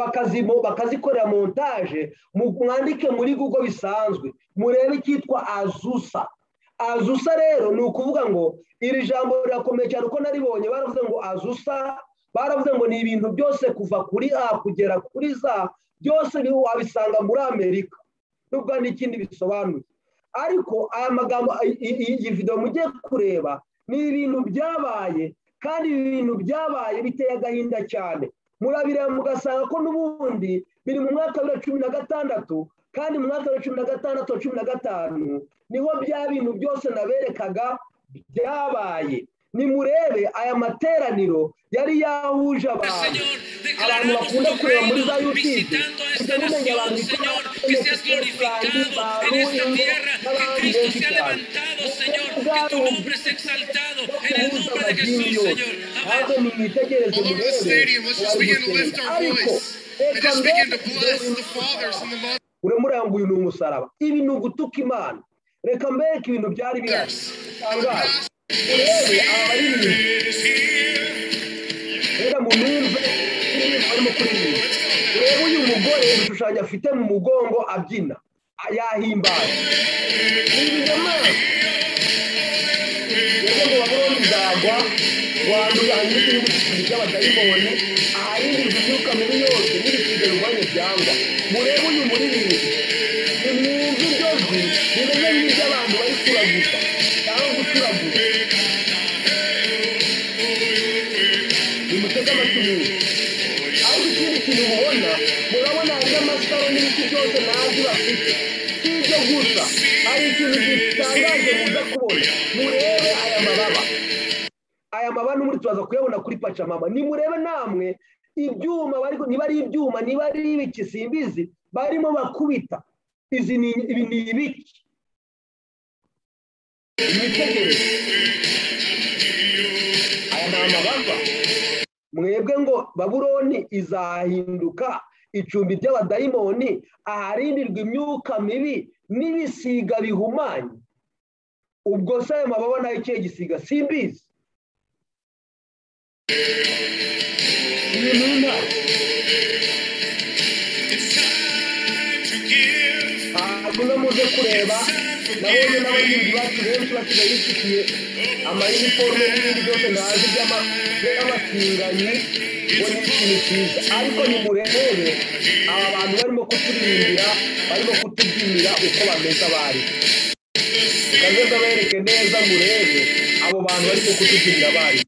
bakazikorera montage mwandike muri google bisanzwe murebe icyitwa azusa azusa rero ni ukuvuga ngo iri jambo rirakomeye cyane uko naribonye baravuze ngo azusa baravuze ngo ni ibintu byose kuva kuri a kugera kuri za byose niho wabisanga muri amerika nubwo hari n'ikindi bisobanuye ariko aya magambo iyi videwo mugiye kureba ni ibintu byabaye kandi ibi bintu byabaye biteye agahinda cyane murabireba mugasanga ko n'ubundi biri mu mwaka wa cumi na gatandatu kandi mu mwaka wa cumi na gatandatu na cumi na gatanu niho bya bintu byose naberekaga byabaye nimurebe aya materaniro yari yahuje abantu abantu bakunda kureba muri za yutube kugira ngo umenye abantu uremureba ngo uyu ni umusaraba ibi ni ugutuka imana reka mbereke ibintu byari bihari urebe aba ari rero mu nimba ibintu barimo kuririmba urebe uyu mugore ibishushanyo afite mu mugongo abyina yahimbaye ibi nyamanswa rero ngo babone nzagwa wandura hanyuma igihugu cy'ikintu cy'abadayimoni ahanini imyuka mibi yose n'ibisiga birwanya byangwa murebe uyu muririmbyi imyumva iryo jwi rimeze nk'iry'abantu bari kuraguza cyangwa gucuragura nimutege amatwi meza ariko ikindi kintu mubona murabona hariho amasaro n'ibiti byose ntazi bafite si ibyo gusa hari ikintu gitangaje muza kubona murebe aya mababa aya mababa n'ubundi turaza kuyabona kuri pacamama nimurebe namwe ibyuma niba ari ibyuma niba ari ibiki simbizi barimo bakubita izi ni ibiki mwitegereze aya ni amababa mwebwe ngo baburoni izahinduka icumbi ry'abadayimoni aharindirwa imyuka mibi n'ibisiga bihumanye ubwo se ayo mababa nayo ikihe gisiga simbizi iyi ni intare hanyuma muze kureba nabonye n'abahinzi bacu benshi basigaye bifitiye amayiniforume n'ibindi byose ntazi by'abasiganyi ngo ni ikintu cyiza ariko nimurebe aba bantu barimo kuturirimbira barimo kutubyinira uko bameze abari ukaza bereke neza murebe abo bantu barimo kutubyinira abari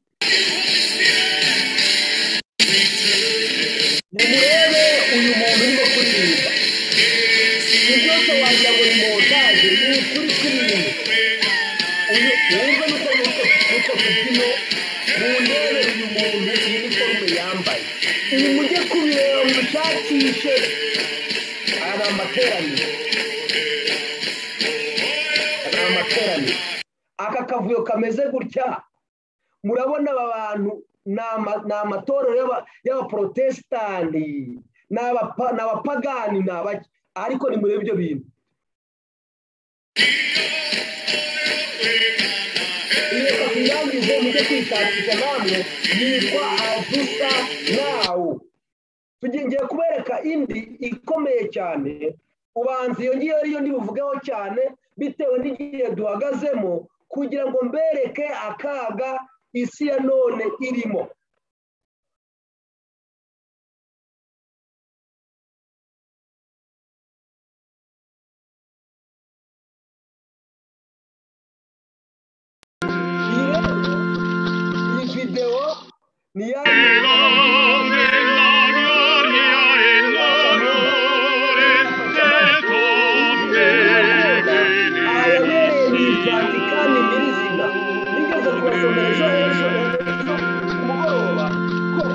nimurebe uyu muntu urimo kuririmba ibi byose wagira ngo ni montage ni ukuri kw'ibintu uyu wumve nuko nuko tubyino mundebe uyu muntu iniforume yambaye ibi mujye kubireba mushakishe aya ni amateraniro aya ni amateraniro aka kavuyo kameze gutya murabona aba bantu ni amatorero y'abaporotesitanti ni abapagani ni abaki ariko ni muri ibyo bintu iyo kakuyangize mujye kwishakisha namwe yitwa azusa nawu tugiye kubereka indi ikomeye cyane ubanza iyo ngiyo ariyo ndibuvugeho cyane bitewe n'igihe duhagazemo kugira ngo mbereke akaga isi ya none irimo video ni ya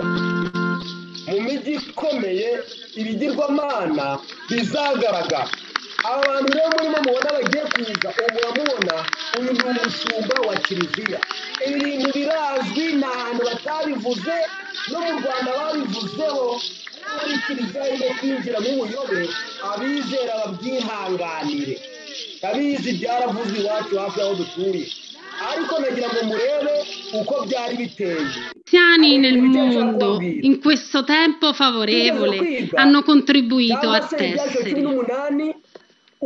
mu mijyi ikomeye ibigirwamana bizagaragara aba bantu rero murimo mubona bagiye kuza ubu muramubona uyu ni umushumba wa kiliziya ibi bintu birazwi ni ahantu batabivuze no mu rwanda babivuzeho muri kiliziya yo kwinjira mu buyobe abizera babyihanganire ndabizi byaravuzwe iwacu hafi y'aho dutuye ariko nagira ngo murebe uko byari biteye Cristiani nel mondo in questo tempo favorevole hanno contribuito cyangwa a se ibyanditswe cumi tessere n'umunani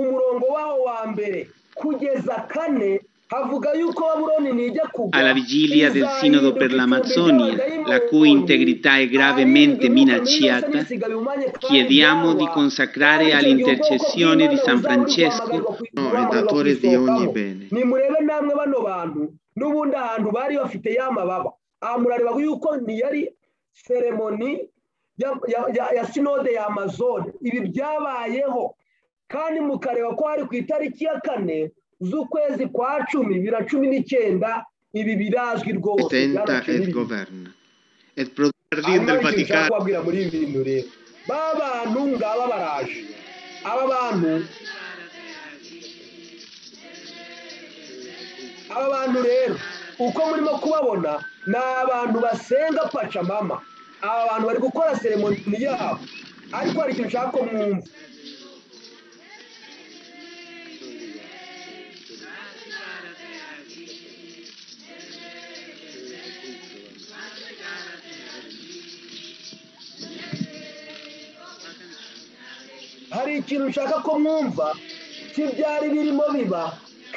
umurongo waho wa mbere kugeza kane havuga yuko babuloni nijya kugwa alla vigilia del sinodo per l'Amazzonia, la cui integrità è gravemente minacciata, chiediamo di consacrare all'intercessione di San Francesco, redatore di ogni bene, nimurebe namwe bano bantu n'ubundi ahantu bari bafite ya mababa aha murareba yuko ntiyari seremoni ya- ya- ya- ya sinode ya amazone ibi byabayeho kandi mukareba ko hari ku itariki ya kane z'ukwezi kwa cumi bibiri na cumi n'icyenda ibi birazwi rwose tenta byaraciye e n'ibindi. governa. E prodardi del Hanyuma hari ikintu nshaka Vaticano, kubabwira muri ibi bintu rero ba bantu ngaba baraje aba bantu aba bantu rero uko murimo kubabona ni abantu basenga pacamama aba bantu bari gukora seremoni yabo ariko hari ikintu nshaka ko mwumva hari ikintu nshaka ko mwumva cy'ibyari birimo biba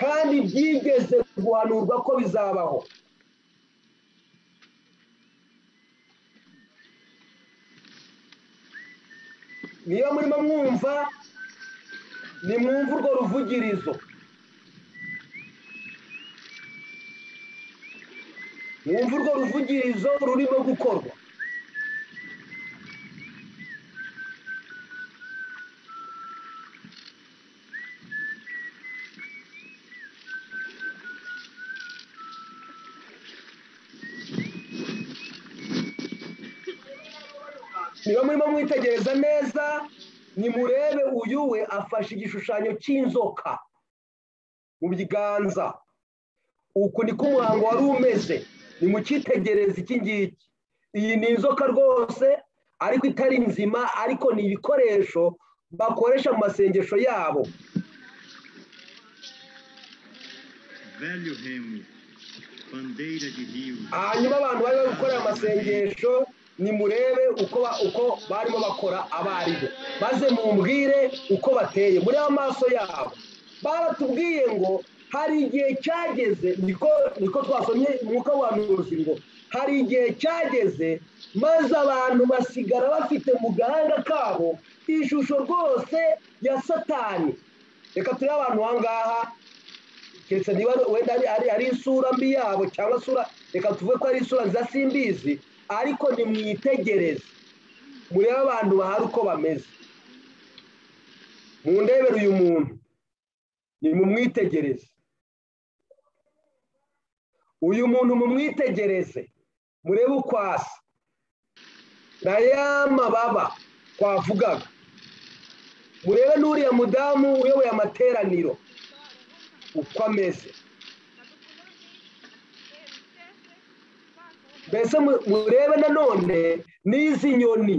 kandi byigeze guhanurwa ko bizabaho niba murimo mwumva nimwumve urwo ruvugirizo mwumve urwo ruvugirizo rurimo gukorwa niba murimo mwitegereza neza nimurebe uyu we afashe igishushanyo cy'inzoka mu biganza uku niko umuhango wari umeze nimucyitegereze iki ngiki iyi ni inzoka rwose ariko itari nzima ariko ni ibikoresho bakoresha mu masengesho yabo Velho Remo, bandeira de rio, hanyuma abantu bari bari gukora aya masengesho nimurebe uko ba- uko barimo bakora abarimu maze mumbwire uko bateye muri amaso yabo baratubwiye ngo hari igihe cyageze niko niko twasomye umwuka w'abahanuzi ngo hari igihe cyageze maze abantu basigara bafite mu gahanga kabo ishusho rwose ya satani reka turebe abantu aha ngaha keretse niba wenda ari, ari, ari isura mbi yabo cyangwa isura reka tuvuge ko ari isura nziza simbizi ariko nimwitegereze murebe abantu bahari uko bameze mundebere uyu muntu nimumwitegereze uyu muntu mumwitegereze murebe uko asa na ya mababa twavugaga murebe n'uriya mudamu uyoboye amateraniro uko ameze mbese mu- murebe nanone n'izi nyoni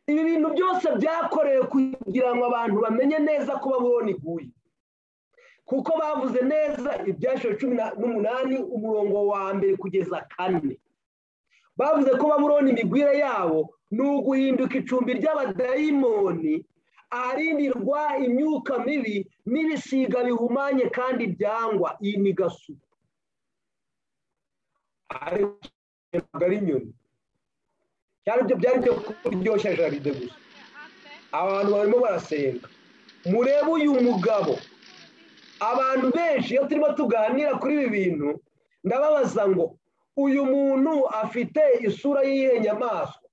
ibi bintu byose byakorewe kugira ngo abantu bamenye neza ko babona iguye kuko bavuze neza ibyashiwe cumi na- n'umunani umurongo wa mbere kugeza kane bavuze ko babuloni imigwire yabo ni uguhinduka icumbi ry'abadayimoni aharindirwa imyuka mibi n'ibisiga bihumanye kandi byangwa iyi ni gasuku ariko ntabwo ari inyoni cyari ibyo byari byo kuryoshya jaride gusa abantu barimo barasenga murebe uyu mugabo abantu benshi iyo turimo tuganira kuri ibi bintu ndababaza ngo uyu muntu afite isura y'iyihe nyamaswa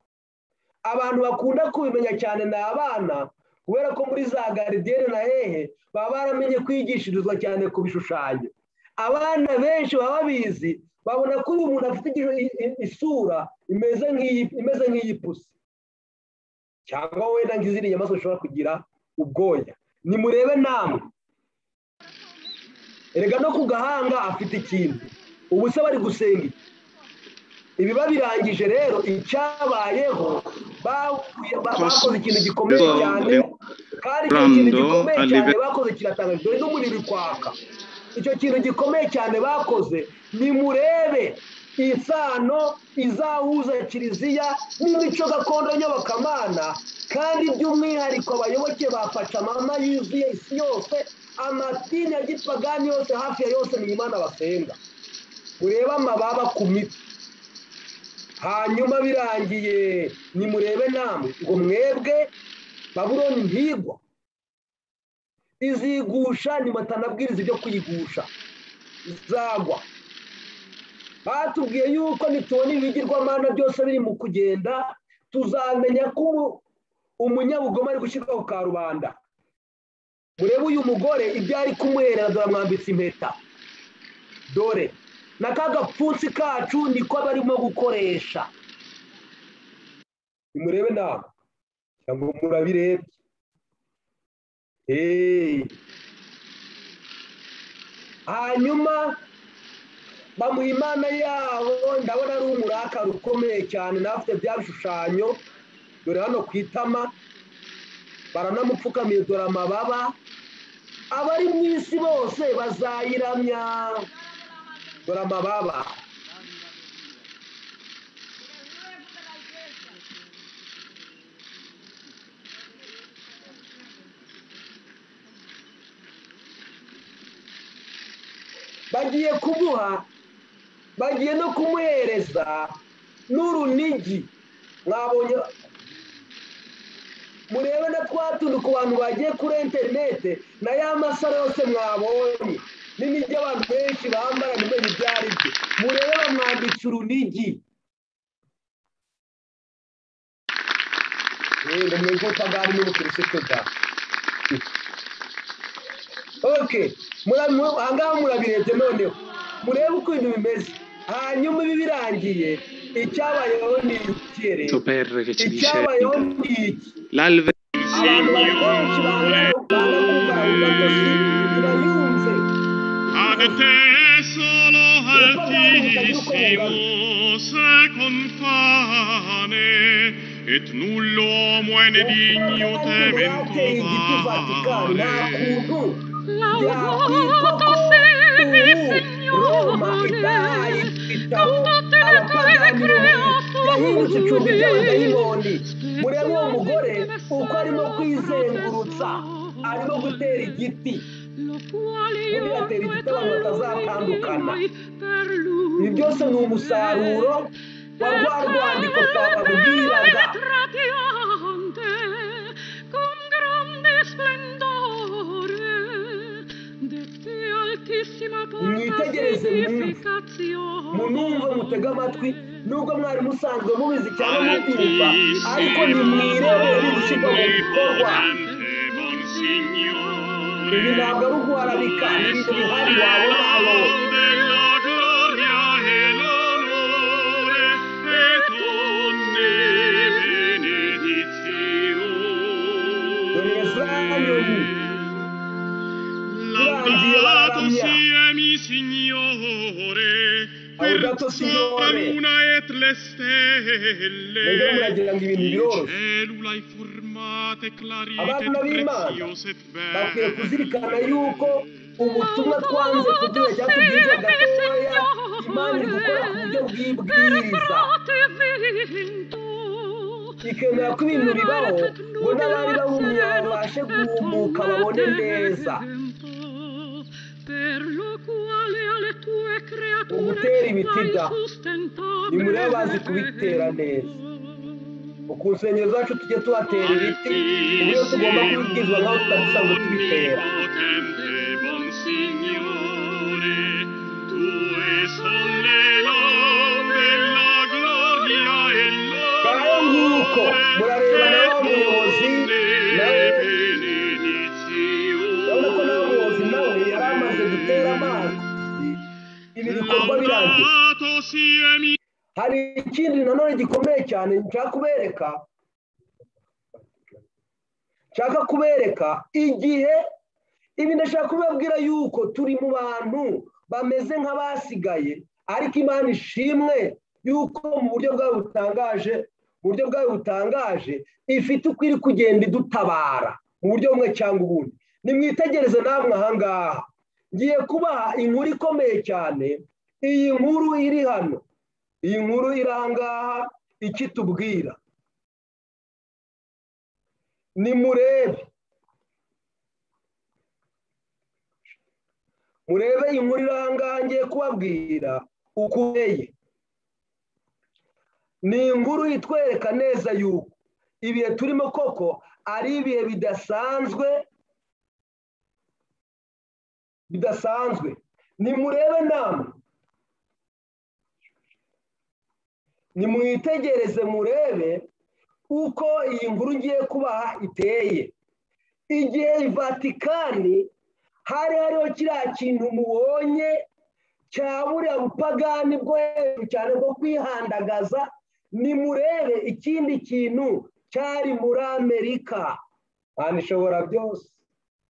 abantu bakunda kubimenya cyane ni abana kubera ko muri za garidiyene na hehe baba baramenye kwigishirizwa cyane ku bishushanyo abana benshi baba babizi babona ko uyu muntu afite igi- i- i- isura imeze nk'iyi- imeze nk'iy'ipusi cyangwa wenda nk'izindi nyamaswa zishobora kugira ubwoya nimurebe namwe erega no ku gahanga afite ikintu ubu se bari gusenga iki? ibiba birangije rero icyabayeho bahuye- ba- bakoze ikintu gikomeye cyane kandi icyo kintu gikomeye cyane bakoze kiratangaje dore n'umuriro uri kwaka icyo kintu gikomeye cyane bakoze nimurebe isano izawuza kiliziya n'imico gakondo y'abakamana kandi by'umwihariko abayoboke ba pacamama yuzuye isi yose amatini ya gipagani yose hafi ya yose ni imana basenga urebe amababa ku miti hanyuma birangiye nimurebe namwe ngo mwebwe baburoni ntigwa izigusha nibatanabwiriza ibyo kuyigusha izagwa batubwiye yuko nitubona ibigirwamana byose biri mu kugenda tuzamenya ko umunyabugoma ari gushyirwa ku karubanda murebe uyu mugore ibyo ari kumwerera dore amwambitse impeta dore na ka gapfunsi kacu niko barimo gukoresha nimurebe nawe cyangwa murabirebye hanyuma bamuha imana yabo ndabona ari umuraka rukomeye cyane n'abafite bya bishushanyo dore hano ku itama baranamupfukamiye dore amababa abari mu isi bose bazayiramya dore amababa bagiye kumuha bagiye no kumuhereza n'urunigi mwabonye murebe na twa tuntu ku bantu bagiye kuri interinete na ya masaro yose mwabonye n'ibyo abantu benshi bambara ntimenye ibyo ari byo murebe bamwambitse urunigi ngo mwebwe utagari n'ubukirisitu bwa oke ahangaha murabirebye noneho murebe uko ibintu bimeze hanyuma ibi birangiye icyabayeho ni iki rero icyabayeho ni iki abantu bari benshi bambara uruganda kumva rudakoze birayunze Hágate solo altissimo se confane et null'uomo è ne digno bateye igiti vatikani nta temento kuntu Laudato sevi, Signore, con tutte le tue yahindutse icumbi creature. ry'abadayimoni murebe uwo mugore uko arimo kwizengurutsa arimo gutera igiti Lo quale io Guardate, due ricordavo la casata a Lucana. con lui, per lui. ibi byose ni umusaruro wa rwa rwandiko twababwiraga mwitegereze munumve mutege amatwi nubwo mwari musanzwe mubizi cyane mubyumva ariko nimwirebe biri gushyirwa mu bikorwa ibi ntabwo ari uguharabika ni ibintu bihari wabona aho dore zayoni birangiye bararamya Signore, Laudato Signore. una et le stelle, mwebwe muragira ngo ibintu biroroshye Cellulae formate clarite Abana b'Imana, preziose e bakwiye kuzirikana yuko ubutumwa twanze kubwira cyangwa tubwirwa gatoya imana idukora ku buryo bw'ibwiriza bw'ibwiriza ikemera ko ibintu bibaho ngo n'abari bawumya babashe guhumuka babone neza ugutera ibiti da nimurebe bazi kubitera neza ku nsengero zacu tujye tuhatera ibiti uburyo tugomba kubibwizwa nk'aho tutabisanzwe tubitera Potente bon Signore, tue son le lode, la gloria e Ngaho nguko murareba nawe umuyobozi nawe urabona ko nawe umuyobozi nawe yari amaze gutera amazi ibi bikorwa birangiye hari ikindi nanone gikomeye cyane nshaka kubereka nshaka kubereka igihe ibi ndashaka kubabwira yuko turi mu bantu bameze nk'abasigaye ariko imana ishimwe yuko mu buryo bwayo butangaje mu buryo bwayo butangaje ifite uko iri kugenda idutabara mu buryo bumwe cyangwa ubundi nimwitegereze namwe ahangaha ngiye kubaha inkuru ikomeye cyane iyi nkuru iri hano iyi nkuru irangaha icyo itubwira nimurebe murebe inkuru irangaha ngiye kubabwira ukuneye ni inkuru itwereka neza yuko ibihe turimo koko ari ibihe bidasanzwe bidasanzwe nimurebe namwe nimwitegereze murebe uko iyi nkuru ngiye kubaha iteye igihe vatikani hari hariho kiriya kintu mubonye cya buriya bupagani bwo hejuru cyane bwo kwihandagaza nimurebe ikindi kintu cyari muri amerika kandi ishobora byose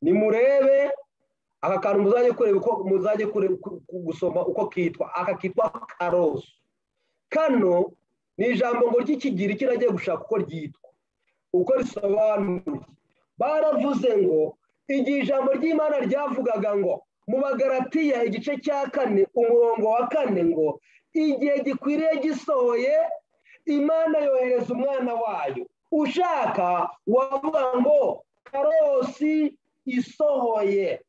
nimurebe aka kantu muzajya kureba uko muzajya gusoma uko kitwa aka kitwa karoso kano ni ijambo ngo ry'ikigiri kiragiye gushaka uko ryitwa uko risobanuye baravuze ngo igihe ijambo ry'imana ryavugaga ngo mu bagaratiya igice cya kane umurongo wa kane ngo igihe gikwiriye gisohoye imana yohereza umwana wayo ushaka wavuga ngo karosi isohoye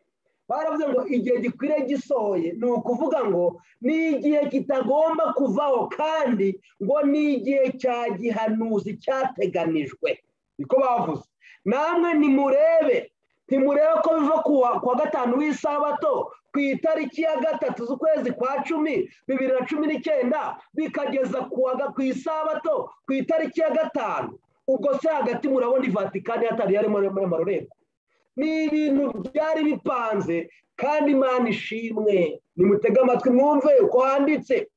baravuze ngo igihe gikwiriye gisohoye ni ukuvuga ngo ni igihe kitagomba kuvaho kandi ngo ni igihe cya gihanuzi cyateganijwe niko bavuze namwe nimurebe ntimurebe ko biva kuwa gatanu w'isabato ku itariki ya gatatu z'ukwezi kwa cumi bibiri na cumi n'icyenda bikageza ku isabato ku itariki ya gatanu ubwo se hagati murabona ivatikani hatari yarimo amarorerwa ni ibintu byari bipanze kandi imana ishimwe nimutege amatwi mwumve uko handitse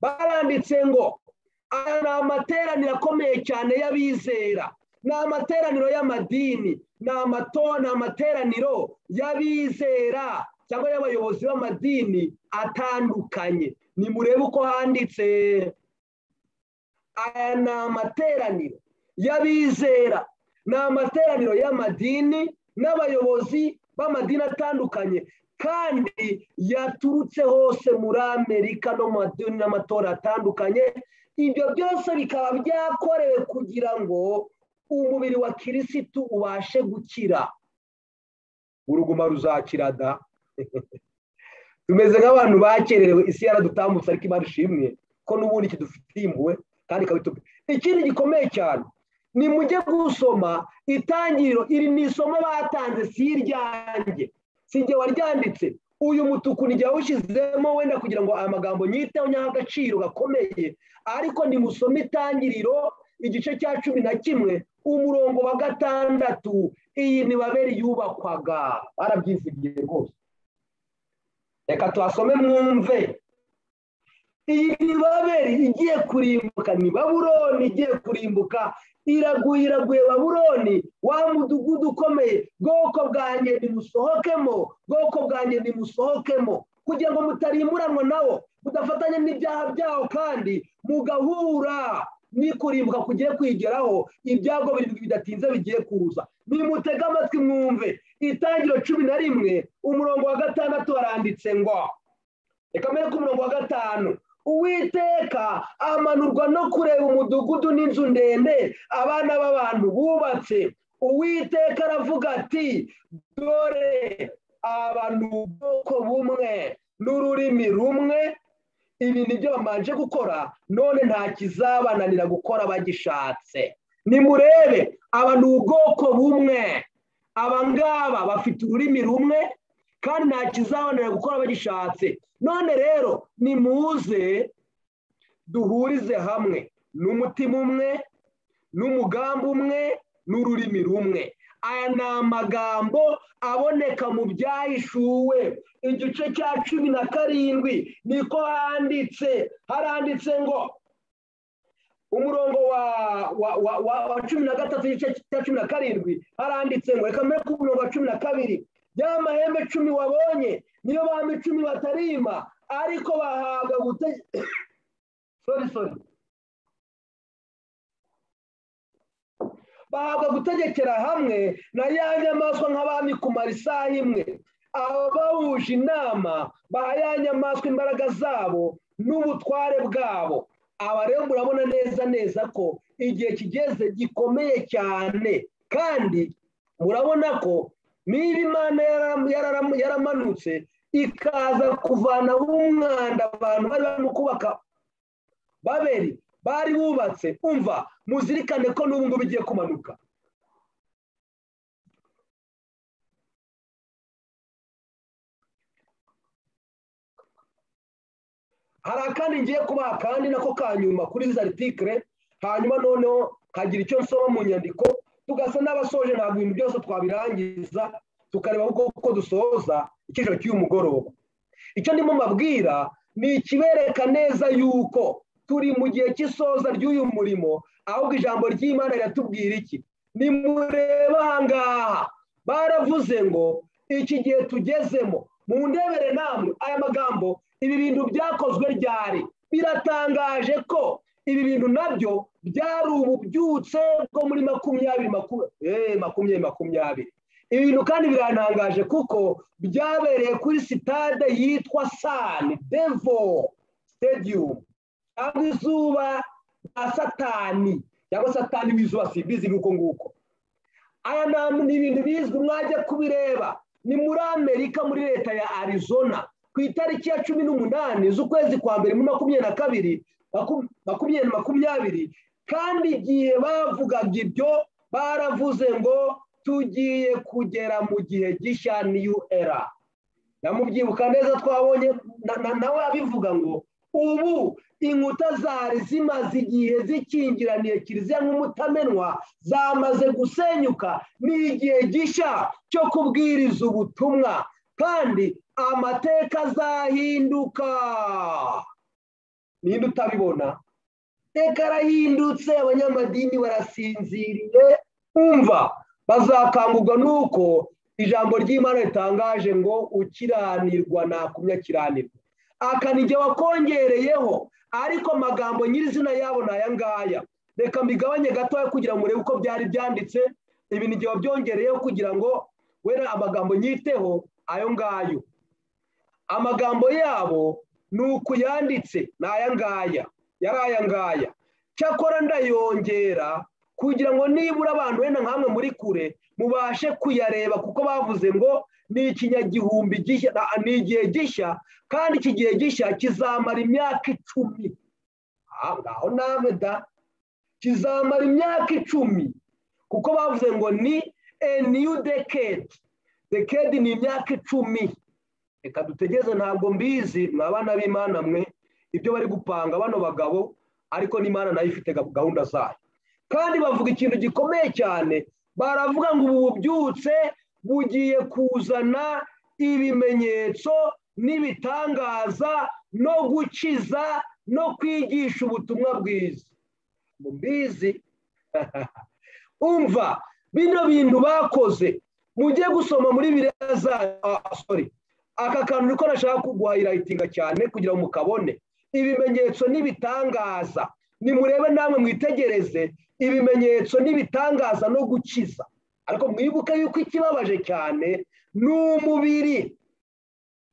baranditse ngo aya ni amateraniro akomeye cyane y'abizera ni amateraniro y'amadini ni amateraniro y'abizera cyangwa y'abayobozi b'amadini atandukanye nimurebe uko handitse aya ni amateraniro y'abizera ni amateraniro y'amadini n'abayobozi b'amadini atandukanye kandi yaturutse hose muri amerika no mu madini n'amatora atandukanye ibyo byose bikaba byakorewe kugira ngo umubiri wa kirisitu ubashe gukira uruguma ruzakira da tumeze nk'abantu bakererewe isi yaradutambutse ariko imana ishimwe ko n'ubundi kidufitiye impuhwe kandi ikaba ikindi gikomeye cyane ni mujye gusoma itangiriro iri ni isomo batanze si iryanjye si igihe waryanditse uyu mutuku ni yawushyizemo wenda kugira ngo aya magambo nyiteho nyaho agaciro gakomeye ariko nimusome itangiriro igice cya cumi na kimwe umurongo wa gatandatu iyi ntibabere yubakwaga barabyivugiye rwose reka tuhasome mwumve iyi ntibabere igiye kurimbuka ni baburoni igiye kurimbuka iraguye iraguye baburoni wa mudugudu ukomeye bwoko bwanjye nimusohokemo bwoko bwanjye nimusohokemo kugira ngo mutarimburanwa nawo mudafatanya n'ibyaha byawo kandi mugahura n'ikurimbuka kugiye kwigeraho ibyago birindwi bidatinze bigiye kuza nimutege amatwi mwumve itangiro cumi na rimwe umurongo wa gatandatu waranditse ngo reka mbere ko umurongo wa gatanu uwiteka amanurwa no kureba umudugudu n'inzu ndende abana b'abantu bubatse uwiteka aravuga ati dore abantu ubwoko bumwe n'ururimi rumwe ibi ni byo bamanje gukora none nta kizabananira gukora bagishatse nimurebe abantu ubwoko bumwe abangaba bafite ururimi rumwe kandi nta kizabananira gukora bagishatse none rero nimuze duhurize hamwe n'umutima umwe n'umugambi umwe n'ururimi rumwe aya ni amagambo aboneka mu byahishuwe igice cya cumi na karindwi niko handitse haranditse ngo umurongo wa cumi na gatatu igice cya cumi na karindwi haranditse ngo reka mbere k'umurongo wa cumi na kabiri ya mahembe cumi wabonye niyo bami icumi batarima ariko bahabwa gutegeka sori sori bahabwa gutegekera hamwe na ya nyamaswa nk'abami kumara isaha imwe abawuje inama baha ya nyamaswa imbaraga zabo n'ubutware bwabo aba rero murabona neza neza ko igihe kigeze gikomeye cyane kandi murabona ko niba imana yaramanutse ikaza kuvana umwanda abantu bari barimo kubaka babiri bari bubatse umva muzirikane ko n'ubu ngubu igiye kumanuka hari akandi ngiye kubaha akandi nako kanyuma kuri za artikire hanyuma noneho hagira icyo nsoma mu nyandiko tugasa n'abasoje ntabwo ibintu byose twabirangiza tukareba uko dusoza icyiciro cy'uyu mugoroba icyo ndimo mbabwira ni ikibereka neza yuko turi mu gihe cy'isoza ry'uyu murimo ahubwo ijambo ry'imana riratubwira iki nimureba aha ngaha baravuze ngo iki gihe tugezemo mu ndebere namwe aya magambo ibi bintu byakozwe ryari biratangaje ko ibi bintu nabyo byari ububyutse bwo muri makumyabiri makumyabiri makumyabiri ibi bintu kandi biratangaje kuko byabereye kuri sitade yitwa sani devo stadium cyangwa izuba rya satani cyangwa satani w'izuba simbizi nk'uko nguko aya ni ibintu bizwi mwajya kubireba ni muri amerika muri leta ya arizona ku itariki ya cumi n'umunani z'ukwezi kwa mbere muri makumyabiri na kabiri makumyabiri makumyabiri kandi igihe bavugaga ibyo baravuze ngo tugiye kugera mu gihe gishya niyu era namubyibuka neza twabonye nawe abivuga ngo ubu inkuta zari zimaze igihe zikingiraniye kiliziya nk'umutamenwa zamaze gusenyuka ni igihe gishya cyo kubwiriza ubutumwa kandi amateka azahinduka ninde utabibona iteka arahindutse abanyamadini barasinziriye umva bazakangurwa nuko ijambo ry'imana ritangaje ngo ukiranirwa nakumya kiranirwa akanige wakongereyeho ariko amagambo nyirizina yabo ni aya ngaya reka mbigabanye gatoya kugira ngo urebe uko byari byanditse ibi ni igihe wabyongereyeho kugira ngo wera amagambo nyiteho ayo ngayo amagambo yabo ni ukuyanditse ni aya ngaya yari aya ngaya cyakora ndayongera kugira ngo nibura abantu wenda nk'amwe muri kure mubashe kuyareba kuko bavuze ngo ni ikinyagihumbi ni igihe gishya kandi iki gihe gishya kizamara imyaka icumi ngaho nawe da kizamara imyaka icumi kuko bavuze ngo ni new decade decade ni imyaka icumi reka dutegeze ntabwo mbizi mwa bana b'imana mwe ibyo bari gupanga bano bagabo ariko n'imana nayo ifite gahunda zayo kandi bavuga ikintu gikomeye cyane baravuga ngo ubu bubyutse bugiye kuzana ibimenyetso n'ibitangaza no gukiza no kwigisha ubutumwa bwiza mbizi umva bino bintu bakoze mujye gusoma muri biriya za sori aka kantu niko nashaka kuguhayirayitinga cyane kugira ngo mukabone ibimenyetso n'ibitangaza nimurebe namwe mwitegereze ibimenyetso n'ibitangaza no gukiza ariko mwibuke yuko ikibabaje cyane ni umubiri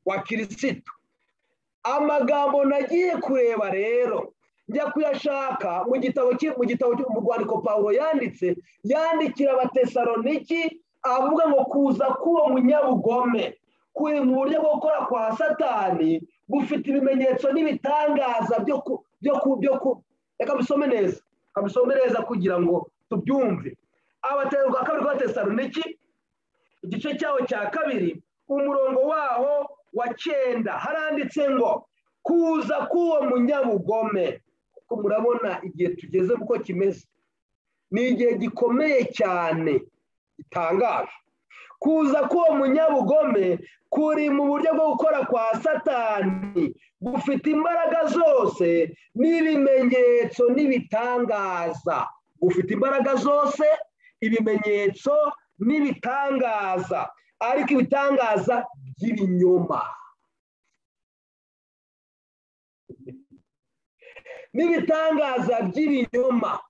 wa kirisitu amagambo nagiye kureba rero njya kuyashaka mu gitabo mu gitabo mu rwandiko pawulo yanditse yandikira abatesaroniki avuga ngo kuza k'uwo munyabugome kuri mu buryo bwo gukora kwa satani gufite ibimenyetso n'ibitangaza byo ku byo ku byo ku reka bisome neza kabisome neza kugira ngo tubyumve abaterwa kabiri b'abatesaroniki igice cyaho cya kabiri umurongo waho wa cyenda haranditse ngo kuza k'uwo munyabugome kuko murabona igihe tugeze uko kimeze ni igihe gikomeye cyane gitangaje kuza k'uwo munyabugome kuri mu buryo bwo gukora kwa satani gufite imbaraga zose n'ibimenyetso n'ibitangaza gufite imbaraga zose ibimenyetso n'ibitangaza ariko ibitangaza by'ibinyoma n'ibitangaza by'ibinyoma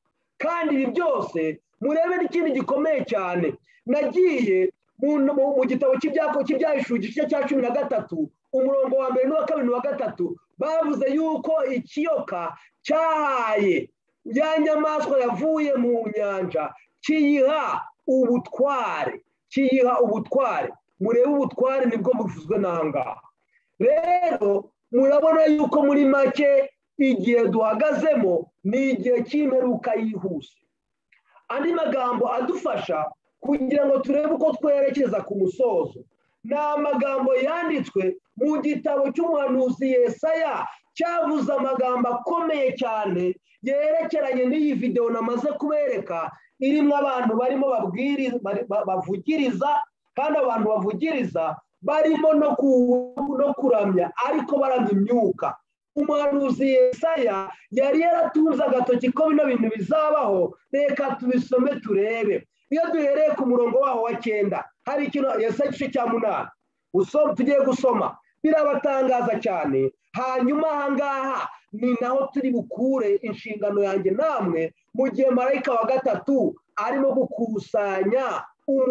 kandi ibi byose murebe n'ikindi gikomeye cyane nagiye mu gitabo cy'ibyahishuwe igice cya cumi na gatatu umurongo wa mbere n'uwa kabiri n'uwa gatatu bavuze yuko ikiyoka cyahaye ya nyamaswa yavuye mu nyanja kiyiha ubutware kiyiha ubutware murebe ubutware nibwo buvuzwe n'ahangaha rero murabona yuko muri make igihe duhagazemo ni igihe cy'imperuka yihuse andi magambo adufasha kugira ngo turebe uko twerekeza ku musozo ni amagambo yanditswe mu gitabo cy'umuhanuzi yesaya cyavuze amagambo akomeye cyane yerekeranye n'iyi videwo namaze kubereka irimo abantu barimo bavugiriza kandi abantu bavugiriza barimo no kuramya ariko baramya imyuka umuhanuzi yesaya yari yaratunze agatoki ko bino bintu bizabaho reka tubisome turebe iyo duhereye ku murongo waho wa cyenda hari ikintu yesaya igice cya munani tugiye gusoma birabatangaza cyane hanyuma ahangaha ni naho turi bukure inshingano yanjye namwe mu gihe marayika wa gatatu arimo gukusanya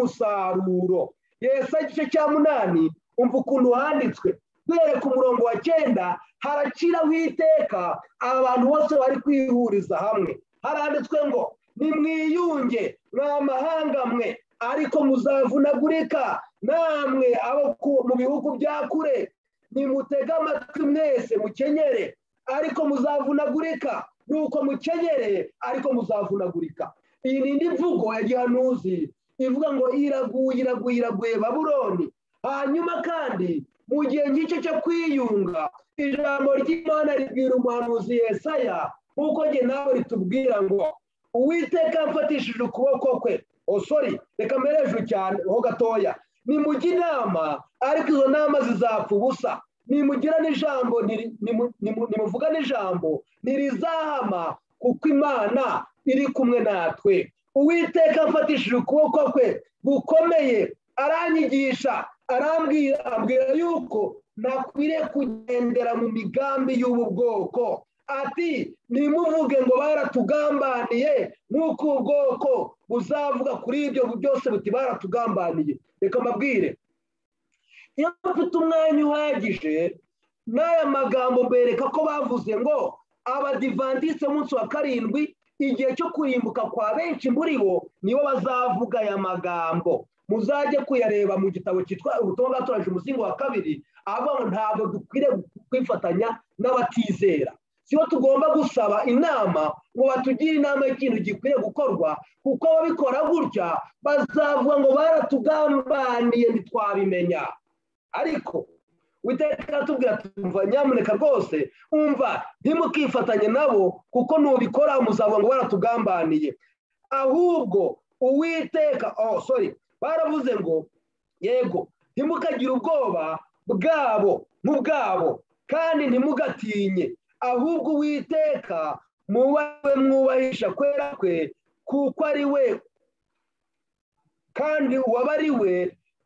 umusaruro yesaya igice cya munani umva ukuntu handitswe duhere ku murongo wa cyenda haraciraho iteka abantu bose bari kwihuriza hamwe haranditswe ngo nimwiyunge ni amahanga mwe ariko muzavunagurika namwe abo mu bihugu bya kure nimutege amatwi mwese mukenyere ariko muzavunagurika nuko mukenyere ariko muzavunagurika iyi ni indi mvugo ya gihanuzi ivuga ngo iraguye iraguye iraguye baburoni hanyuma kandi mu gihe nk'icyo cyo kwiyunga ijambo ry'imana ribwira umuhanuzi yesaya nk'uko njye nawe ritubwira ngo uwiteka mfatishije ukuboko kwe oh sorry reka mpereje cyane ho gatoya nimujya inama ariko izo nama zizapfa ubusa nimugira n'ijambo nimuvuga n'ijambo ntirizahama kuko imana iri kumwe natwe uwiteka afatishije ukuboko kwe gukomeye aranyigisha arambwira abwira yuko nakwiriye kugendera mu migambi y'ubu bwoko ati nimuvuge ngo baratugambaniye nk'uko ubu bwoko buzavuga kuri ibyo byose buti baratugambaniye reka mbabwire iyo bafite umwanya uhagije n'aya magambo bereka ko bavuze ngo abadivantise munsi wa karindwi igihe cyo kurimbuka kwa benshi muri bo nibo bazavuga aya magambo muzajye kuyareba mu gitabo cyitwa ubutumwa bwatoraje umuzingo wa kabiri avuga ngo ntabwo dukwiriye kwifatanya n'abatizera sibo tugomba gusaba inama ngo batugire inama y'ikintu gikwiye gukorwa kuko ababikora gutya bazavuga ngo baratugambaniye ntitwabimenya ariko witeka tubwira tumva nyamuneka rwose umva ntimukifatanye nabo kuko nubikora muzavuga ngo baratugambaniye ahubwo uwiteka oh sorry baravuze ngo yego ntimukagire ubwoba bwabo nk'ubwabo kandi ntimugatinye ahubwo uwiteka mubawe mwubahisha kwera kwe kuko ari we kandi uwaba ari we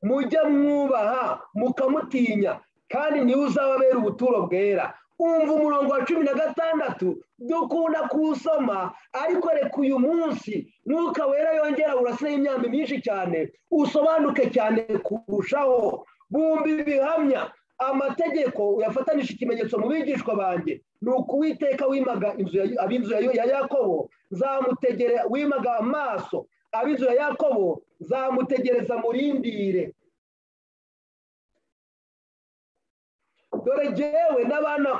mujya mwubaha mukamutinya kandi niwe uzababera ubuturo bwera umva umurongo wa cumi na gatandatu dukunda kuwusoma ariko reka uyu munsi mwuka wera yongera urasira imyambi myinshi cyane usobanuke cyane kurushaho bumva ibihamya amategeko uyafatanije ikimenyetso mu bigishwa banjye ni ukuwiteka wimaga inzu ab'inzu ya yakobo zamutegere wimaga amaso ab'inzu ya yakobo zamutegereza murindire dore jyewe n'abana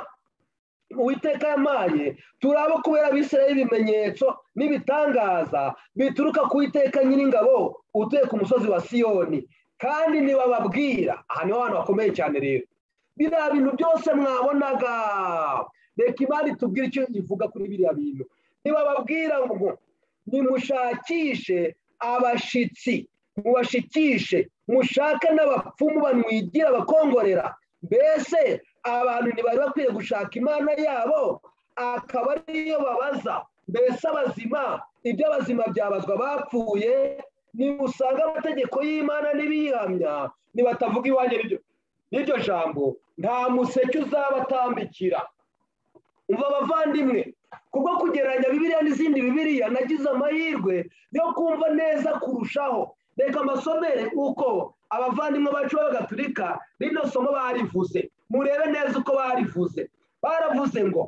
uwiteka yamaye turabo kubera abisiraye ibimenyetso n'ibitangaza bituruka ku witeka nyiringabo utuye ku musozi wa siyoni kandi ntibababwira aha niho abantu bakomeye cyane rero biriya bintu byose mwabonaga reka imana itubwire icyo ivuga kuri biriya bintu ntibababwira ngo nimushakishe abashyitsi mubashikishe mushake n'abapfumu banwigira abakongorera mbese abantu ntibari bakwiye gushaka imana yabo akaba ariyo babaza mbese abazima ibyo abazima byabazwa bapfuye nimusanga amategeko y'imana n'ibiyihamya nibatavuga iwanjye n'iryo jambo nta museke uzabatambikira umva abavandimwe kubwo kugereranya bibiriya n'izindi bibiriya nagize amahirwe yo kumva neza kurushaho reka mbasomere uko abavandimwe bacu b'abagatulika rino somo barivuze murebe neza uko barivuze baravuze ngo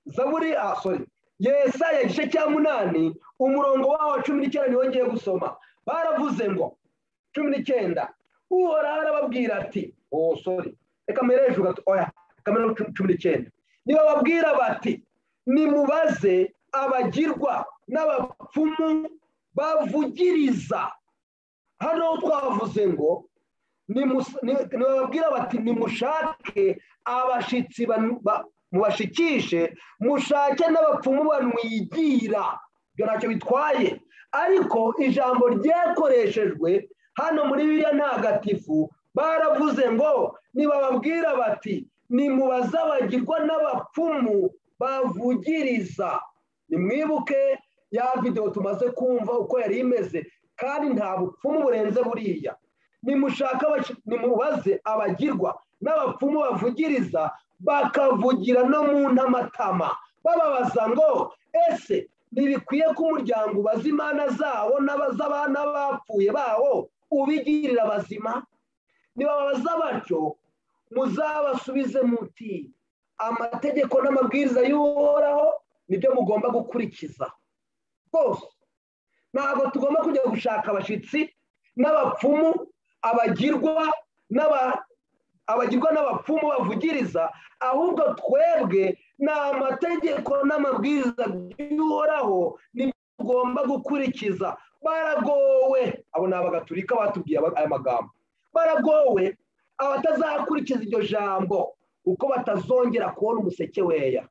zaburi ah sorry yesaya igice cya munani umurongo wawo cumi n'icyenda niwo ngiye gusoma baravuze ngo cumi n'icyenda uhoraho arababwira ati oh sorry reka mbere hejuru gato oya kamera cumi n'icyenda niba babwira bati nimubaze abagirwa n'abapfumu bavugiriza hano twavuze ngo ntibabwira bati nimushake abashyitsi mubashikishe mushake n'abapfumu banwigira ibyo ntacyo bitwaye ariko ijambo ryakoreshejwe hano muri biriya ntagatifu baravuze ngo nibababwira bati nimubazabagirwa n'abapfumu bavugiriza nimwibuke ya videwo tumaze kumva uko yari imeze kandi nta bupfumu burenze buriya nimushaka nimubaze abagirwa n'abapfumu bavugiriza bakavugira no mu ntamatama bababaza ngo ese ntibikwiye ko umuryango ubaza imana zawo n'abaz'abana bapfuye bawo ubigirira abazima nibabaza batyo muzabasubize muti amategeko n'amabwiriza y'uhoraho nibyo mugomba gukurikiza rwose ntabwo tugomba kujya gushaka abashyitsi n'abapfumu abagirwa abagirwa n'abapfumu bavugiriza ahubwo twebwe ni amategeko n'amabwiriza by'uhoraho tugomba gukurikiza baragowe abo ni abagaturika batubwiye aya magambo baragowe abatazakurikiza iryo jambo uko batazongera kubona umuseke weya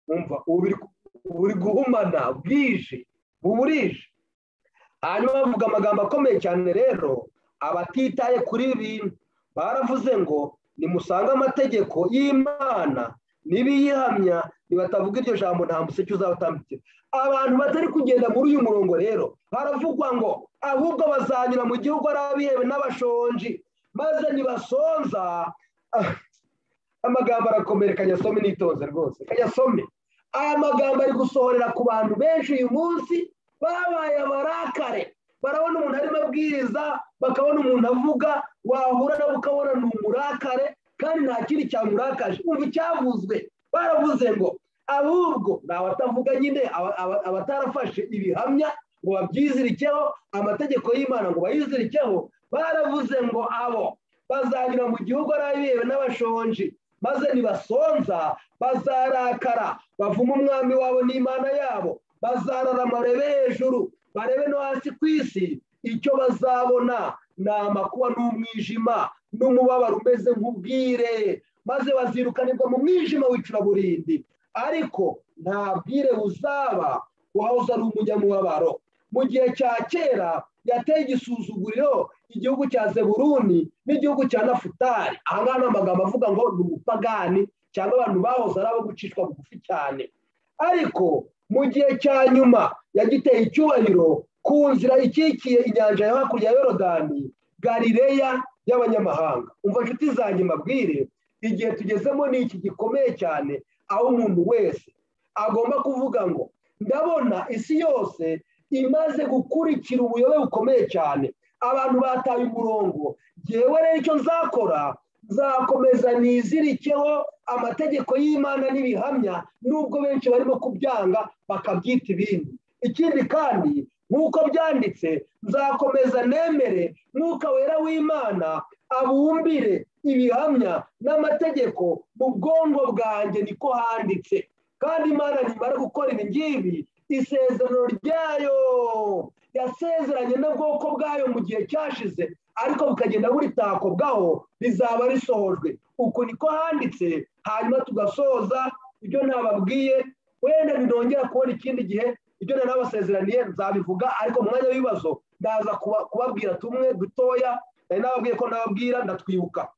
wumva uri guhumana bwije burije hanyuma bavuga amagambo akomeye cyane rero abatitaye kuri ibi bintu baravuze ngo nimusange amategeko y'imana n'ibiyihamya nibatavuga iryo jambo nta museke uzawutambitse abantu batari kugenda muri uyu murongo rero baravugwa ngo ahubwo bazanyura mu gihugu ari abihewe n'abashonji maze nibasonza amagambo arakomera kanyasome nitoze rwose kanyasome aya magambo ari gusohorera ku bantu benshi uyu munsi babaye abarakare barabona umuntu arimo abwiriza bakabona umuntu avuga wahura nawe ukabona ni umurakare kandi nta kindi cyamurakaje umva icyavuzwe baravuze ngo ahubwo ni abatavuga nyine abatarafashe ibihamya ngo babyizirikeho amategeko y'imana ngo bayizirikeho baravuze ngo abo bazanyura mu gihugu ari abihewe n'abashonji maze nibasonza bazarakara bavuma umwami wabo n'imana yabo bazararama barebe hejuru barebe no hasi ku isi icyo bazabona ni amakuba n'umwijima n'umubabaro umeze nk'ubwire maze bazirukanirwa mu mwijima w'icuraburindi ariko nta bwire buzaba wahoze ari umunyamubabaro mu gihe cya kera yateye igisuzuguriro igihugu cya zeburuni n'igihugu cya nafutari aha ngaha ni amagambo avuga ngo ni ubupagani cyangwa abantu bahoze ari abo gucishwa bugufi cyane ariko mu gihe cya nyuma yagiteye icyubahiro ku nzira ikikiye inyanja ya hakurya ya yorodani garireya y'abanyamahanga umva inshuti zanjye mbabwire igihe tugezemo ni iki gikomeye cyane aho umuntu wese agomba kuvuga ngo ndabona isi yose imaze gukurikira ubuyobe bukomeye cyane abantu bataye umurongo yewe rero icyo nzakora nzakomeza nizirikeho amategeko y'imana n'ibihamya nubwo benshi barimo kubyanga bakabyita ibindi ikindi kandi nk'uko byanditse nzakomeza nemere mwuka wera w'imana abumbire ibihamya n'amategeko mu bwongo bwanjye niko handitse kandi imana nimara gukora ibi ngibi isezerano ryayo yasezeranye n'ubwoko bwayo mu gihe cyashize ariko bukagenda buritakobwaho rizaba risohojwe uku niko handitse hanyuma tugasoza ibyo ntababwiye wenda ntidongera kubona ikindi gihe ibyo nari nabasezeraniye nzabivuga ariko mu mwanya w'ibibazo ndaza kubabwira tumwe dutoya nari nababwiye ko nababwira ndatwibuka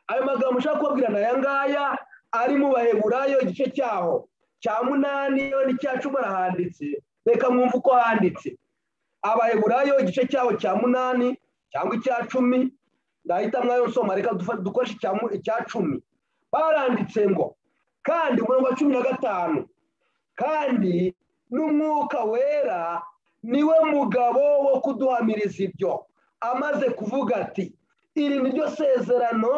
ayo magambo ushaka kubabwira ni aya ngaya ari mu baheburayo igice cyaho cya munani n'icya cumi arahanditse reka mwumve uko handitse abaheburayo igice cyabo cya munani cyangwa icya cumi ndahita mwayo nsoma reka dukoreshe icya cumi baranditse ngo kandi umurongo wa cumi na gatanu kandi n'umwuka wera niwe mugabo wo kuduhamiriza ibyo amaze kuvuga ati iri ni ryo sezerano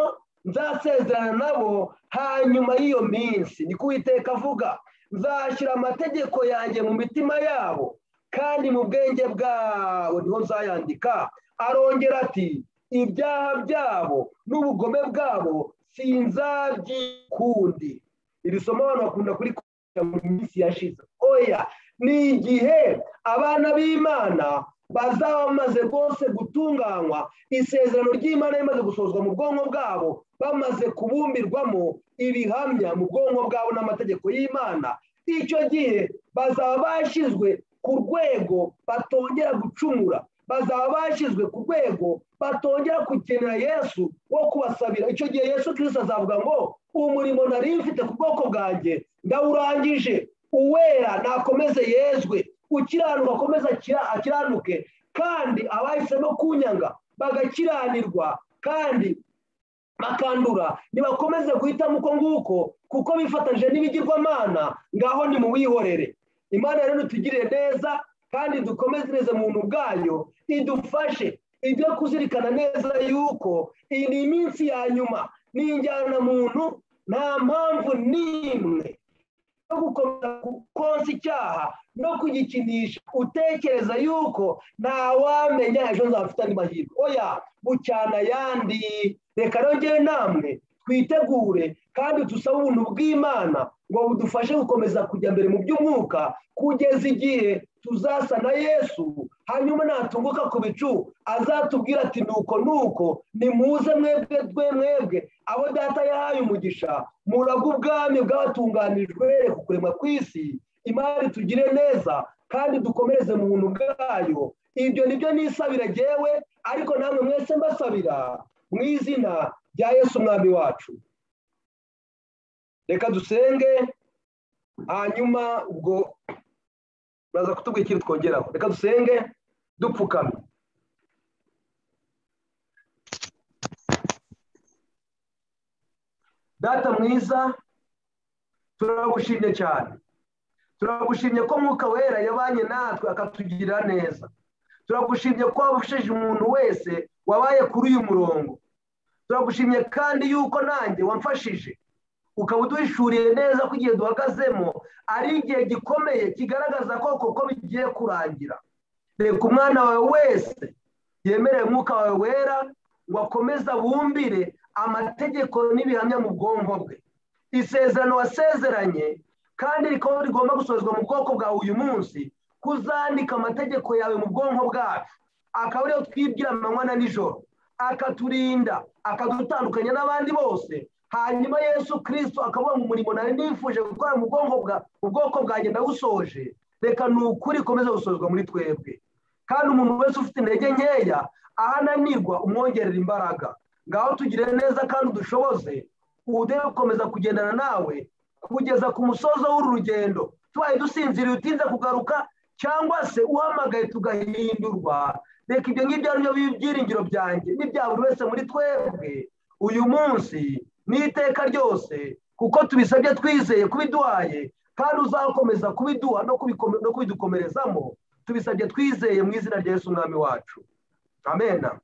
nzasezerana nabo hanyuma y'iyo minsi ni kuwiteka avuga nzashyira amategeko yanjye mu mitima yabo kandi mu bwenge bwabo niho nzayandika arongera ati ibyaha byabo n'ubugome bwabo sinzabyikundi iri somo abantu bakunda kuri mu minsi yashize oya ni igihe abana b'imana bazaba bamaze rwose gutunganywa isezerano ry'imana rimaze gusozwa mu bwonko bwabo bamaze kubumbirwamo ibihamya mu bwonko bwabo n'amategeko y'imana icyo gihe bazaba bashyizwe ku rwego batongera gucumura bazaba bashyizwe ku rwego batongera gukenera yesu wo kubasabira icyo gihe yesu kirisita azavuga ngo umurimo nari mfite ku bwoko bwanjye ndawurangije uwera nakomeze yezwe ukiranuka akomeze akiranuke kandi abahisemo kunyanga bagakiranirwa kandi bakandura ntibakomeze guhitamo uko nguko kuko bifatanyije n'ibigirwamana ngaho nimuwihorere imana rero itugirire neza kandi dukomeze muntu bwayo idufashe ibyo kuzirikana neza yuko iyi ni iminsi ya nyuma ni muntu nta mpamvu n'imwe no gukomeza konsa icyaha no kugikinisha utekereza yuko ntawamenya ejo nzafite andi mahirwe oya bucyana ayandi reka rongere namwe twitegure kandi dusabe ubuntu bw'imana ngo budufashe gukomeza kujya mbere mu by'umwuka kugeza igihe tuzasa na yesu hanyuma natunguka ku bicu azatubwira ati nuko nuko nimuze mwebwe dwe mwebwe abo data yahaye umugisha muraga ubwami bw'abatunganijwe ku kurema ku isi imari tugire neza kandi dukomereze mu buntu bwayo ibyo nibyo nisabira ngewe ariko namwe mwese mbasabira mu izina rya yesu umwami wacu reka dusenge hanyuma ubwo baraza kutubwira ikintu twongeraho reka dusenge dupfukame data mwiza turagushimye cyane turagushimye ko mwuka wera yabanye natwe akatugirira neza turagushimye ko wabashije umuntu wese wabaye kuri uyu murongo turagushimye kandi yuko nanjye wamfashije ukaba uduhishuriye neza ko igihe duhagazemo ari igihe gikomeye kigaragaza ko koko bigiye kurangira reka umwana wawe wese yemereye umwuka wawe wera ngo akomeze bumbire amategeko n'ibihamya mu bwonko bwe isezerano wasezeranye kandi rikaba rigomba gusozwa mu bwoko bwawe uyu munsi kuzandika amategeko yawe mu bwonko bwacu akaba ariyo twibwira amanywa na nijoro akaturinda akadutandukanya n'abandi bose hanyuma yesu kirisito akavuga ngo umurimo nari nifuje gukora mu bwonko bwa mu bwoko bwanjye ndawusoje reka ni ukuri ikomeze gusozwa muri twebwe kandi umuntu wese ufite intege nkeya aho ananirwa umwongerera imbaraga ngaho tugire neza kandi udushoboze udebe gukomeza kugendana nawe kugeza ku musozo w'uru rugendo tubaye dusinziriye utinze kugaruka cyangwa se uhamagaye tugahindurwa reka ibyo ngibyo ari byo byiringiro byanjye n'ibya buri wese muri twebwe uyu munsi n'iteka ryose kuko tubisabye twizeye kubiduhaye kandi uzakomeza kubiduha no kubidukomerezamo tubisabye twizeye mu izina rya Yesu umwami wacu amena